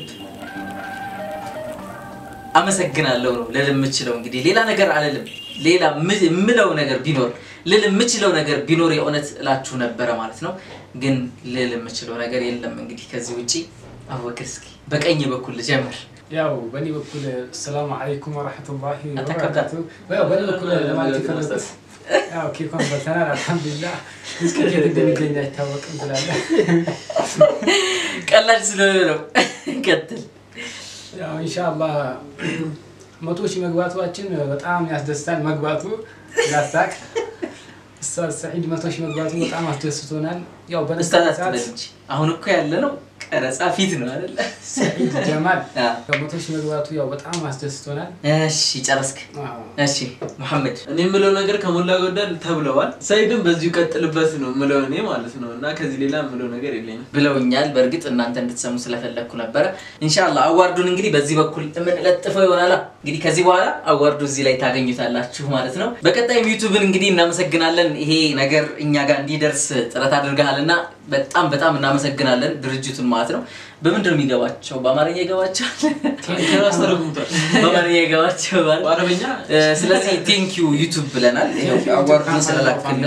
Speaker 1: አመሰግናለሁ ነው ልል የምችለው። እንግዲህ ሌላ ነገር አልልም። ሌላ የምለው ነገር ቢኖር ልል የምችለው ነገር ቢኖር የእውነት እላችሁ ነበረ ማለት ነው። ግን ልል የምችለው ነገር የለም። እንግዲህ ከዚህ ውጪ አቡበክር እስኪ በቀኝ በኩል ልጀምር።
Speaker 2: ያው በእኔ በኩል ሰላሙ አለይኩም ወረሕመቱላሂ ወበረካቱ። ያው በእኔ በኩል ለማለት የፈለጉት ያው ኬኳን በልተናል አልሐምዱሊላህ። እስከ ኬት እንደሚገኝ አይታወቅም ትላለህ።
Speaker 1: ቀላል ስለሆነ ነው። ቀጥል።
Speaker 2: ያው ኢንሻአላህ መቶ ሺህ መግባቷችን በጣም ያስደስታል። መግባቱ ላሳቅ ኡስታዝ ሰዒድ መቶ ሺህ መግባቱ በጣም አስደስቶናል። ያው በነሳ
Speaker 1: ኡስታዝ
Speaker 2: ሰዓት
Speaker 1: አትበል እንጂ አሁን እኮ ያለ ነው ቀረጻ ፊት ነው አይደለ?
Speaker 2: ሰዒድ ጀማል ያው መቶ ሺህ መግባቱ ያው በጣም አስደስቶናል።
Speaker 1: እሺ ጨረስክ? እሺ መሐመድ
Speaker 3: እኔ የምለው ነገር ከሞላ ጎደል ተብለዋል። ሰይድም በዚሁ ቀጥልበት ነው የምለው እኔ ማለት ነው እና ከዚህ ሌላ የምለው ነገር የለኝም።
Speaker 1: ብለውኛል። በእርግጥ እናንተ እንድትሰሙ ስለፈለግኩ ነበረ። ኢንሻአላህ አዋርዱን እንግዲህ በዚህ በኩል የምንለጥፈው ይሆናል። እንግዲህ ከዚህ በኋላ አዋርዱ እዚህ ላይ ታገኙታላችሁ ማለት ነው። በቀጣይም ዩቱብን እንግዲህ እናመሰግናለን። ይሄ ነገር እኛ ጋር እንዲደርስ ጥረት አድርገሃልና በጣም በጣም እናመሰግናለን ድርጅቱን ማለት ነው። በምንድን ነው የሚገባቸው? በአማርኛ ይገባቸዋል።
Speaker 3: ከራስ ተረጉምቷል።
Speaker 1: በአማርኛ ይገባቸው ማለት
Speaker 3: በአረበኛ
Speaker 1: እ፣ ስለዚህ ቴንክ ዩ ዩቱብ ብለናል። ይኸው አዋርዱን ስለላክልን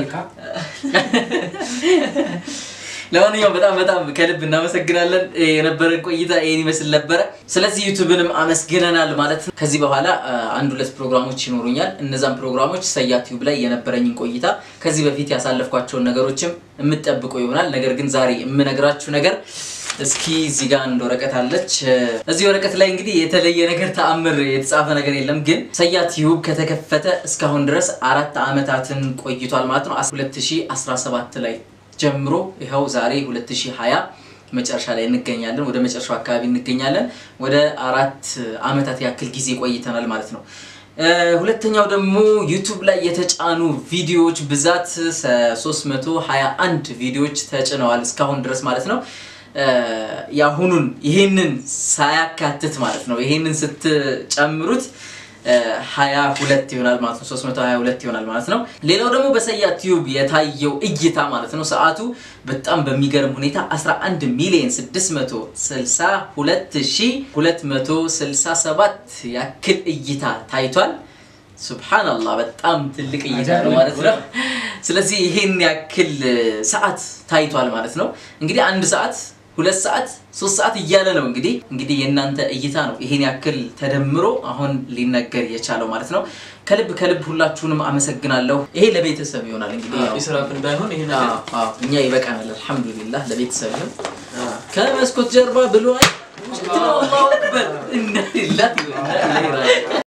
Speaker 1: ለማንኛውም በጣም በጣም ከልብ እናመሰግናለን። የነበረን ቆይታ ይህን ይመስል ነበረ። ስለዚህ ዩቱብንም አመስግነናል ማለት ነው። ከዚህ በኋላ አ, አንድ ሁለት ፕሮግራሞች ይኖሩኛል። እነዛን ፕሮግራሞች ሰያ ቲዩብ ላይ የነበረኝን ቆይታ ከዚህ በፊት ያሳለፍኳቸውን ነገሮችም የምጠብቁ ይሆናል። ነገር ግን ዛሬ የምነግራችሁ ነገር እስኪ እዚህ ጋር አንድ ወረቀት አለች። እዚህ ወረቀት ላይ እንግዲህ የተለየ ነገር ተአምር የተጻፈ ነገር የለም። ግን ሰያ ቲዩብ ከተከፈተ እስካሁን ድረስ አራት ዓመታትን ቆይቷል ማለት ነው። 2017 ላይ ጀምሮ ይኸው ዛሬ 2020 መጨረሻ ላይ እንገኛለን። ወደ መጨረሻው አካባቢ እንገኛለን። ወደ አራት ዓመታት ያክል ጊዜ ቆይተናል ማለት ነው። እ፣ ሁለተኛው ደግሞ ዩቱብ ላይ የተጫኑ ቪዲዮዎች ብዛት ሰ- 321 ቪዲዮዎች ተጭነዋል እስካሁን ድረስ ማለት ነው። እ፣ የአሁኑን ይሄንን ሳያካትት ማለት ነው። ይሄንን ስትጨምሩት ሀያ ሁለት ይሆናል ማለት ነው። 322 ይሆናል ማለት ነው። ሌላው ደግሞ በሰያ ቲዩብ የታየው እይታ ማለት ነው ሰዓቱ በጣም በሚገርም ሁኔታ 11 ሚሊዮን 662267 ያክል እይታ ታይቷል። ሱብሃንአላህ በጣም ትልቅ እይታ ነው ማለት ነው። ስለዚህ ይሄን ያክል ሰዓት ታይቷል ማለት ነው። እንግዲህ አንድ ሰዓት ሁለት ሰዓት ሶስት ሰዓት እያለ ነው እንግዲህ እንግዲህ የእናንተ እይታ ነው ይሄን ያክል ተደምሮ አሁን ሊነገር የቻለው ማለት ነው። ከልብ ከልብ ሁላችሁንም አመሰግናለሁ። ይሄ ለቤተሰብ ይሆናል እንግዲህ ያው
Speaker 3: ኢስራፍ እንዳይሆን ይሄ ነገር
Speaker 1: አዎ፣ አዎ፣ እኛ ይበቃናል። አልሐምዱሊላህ ለቤተሰብ ይሁን። ከመስኮት ጀርባ ብሏል። አላሁ አክበር ኢና ሊላሂ ወኢና ኢለይሂ ራጂዑን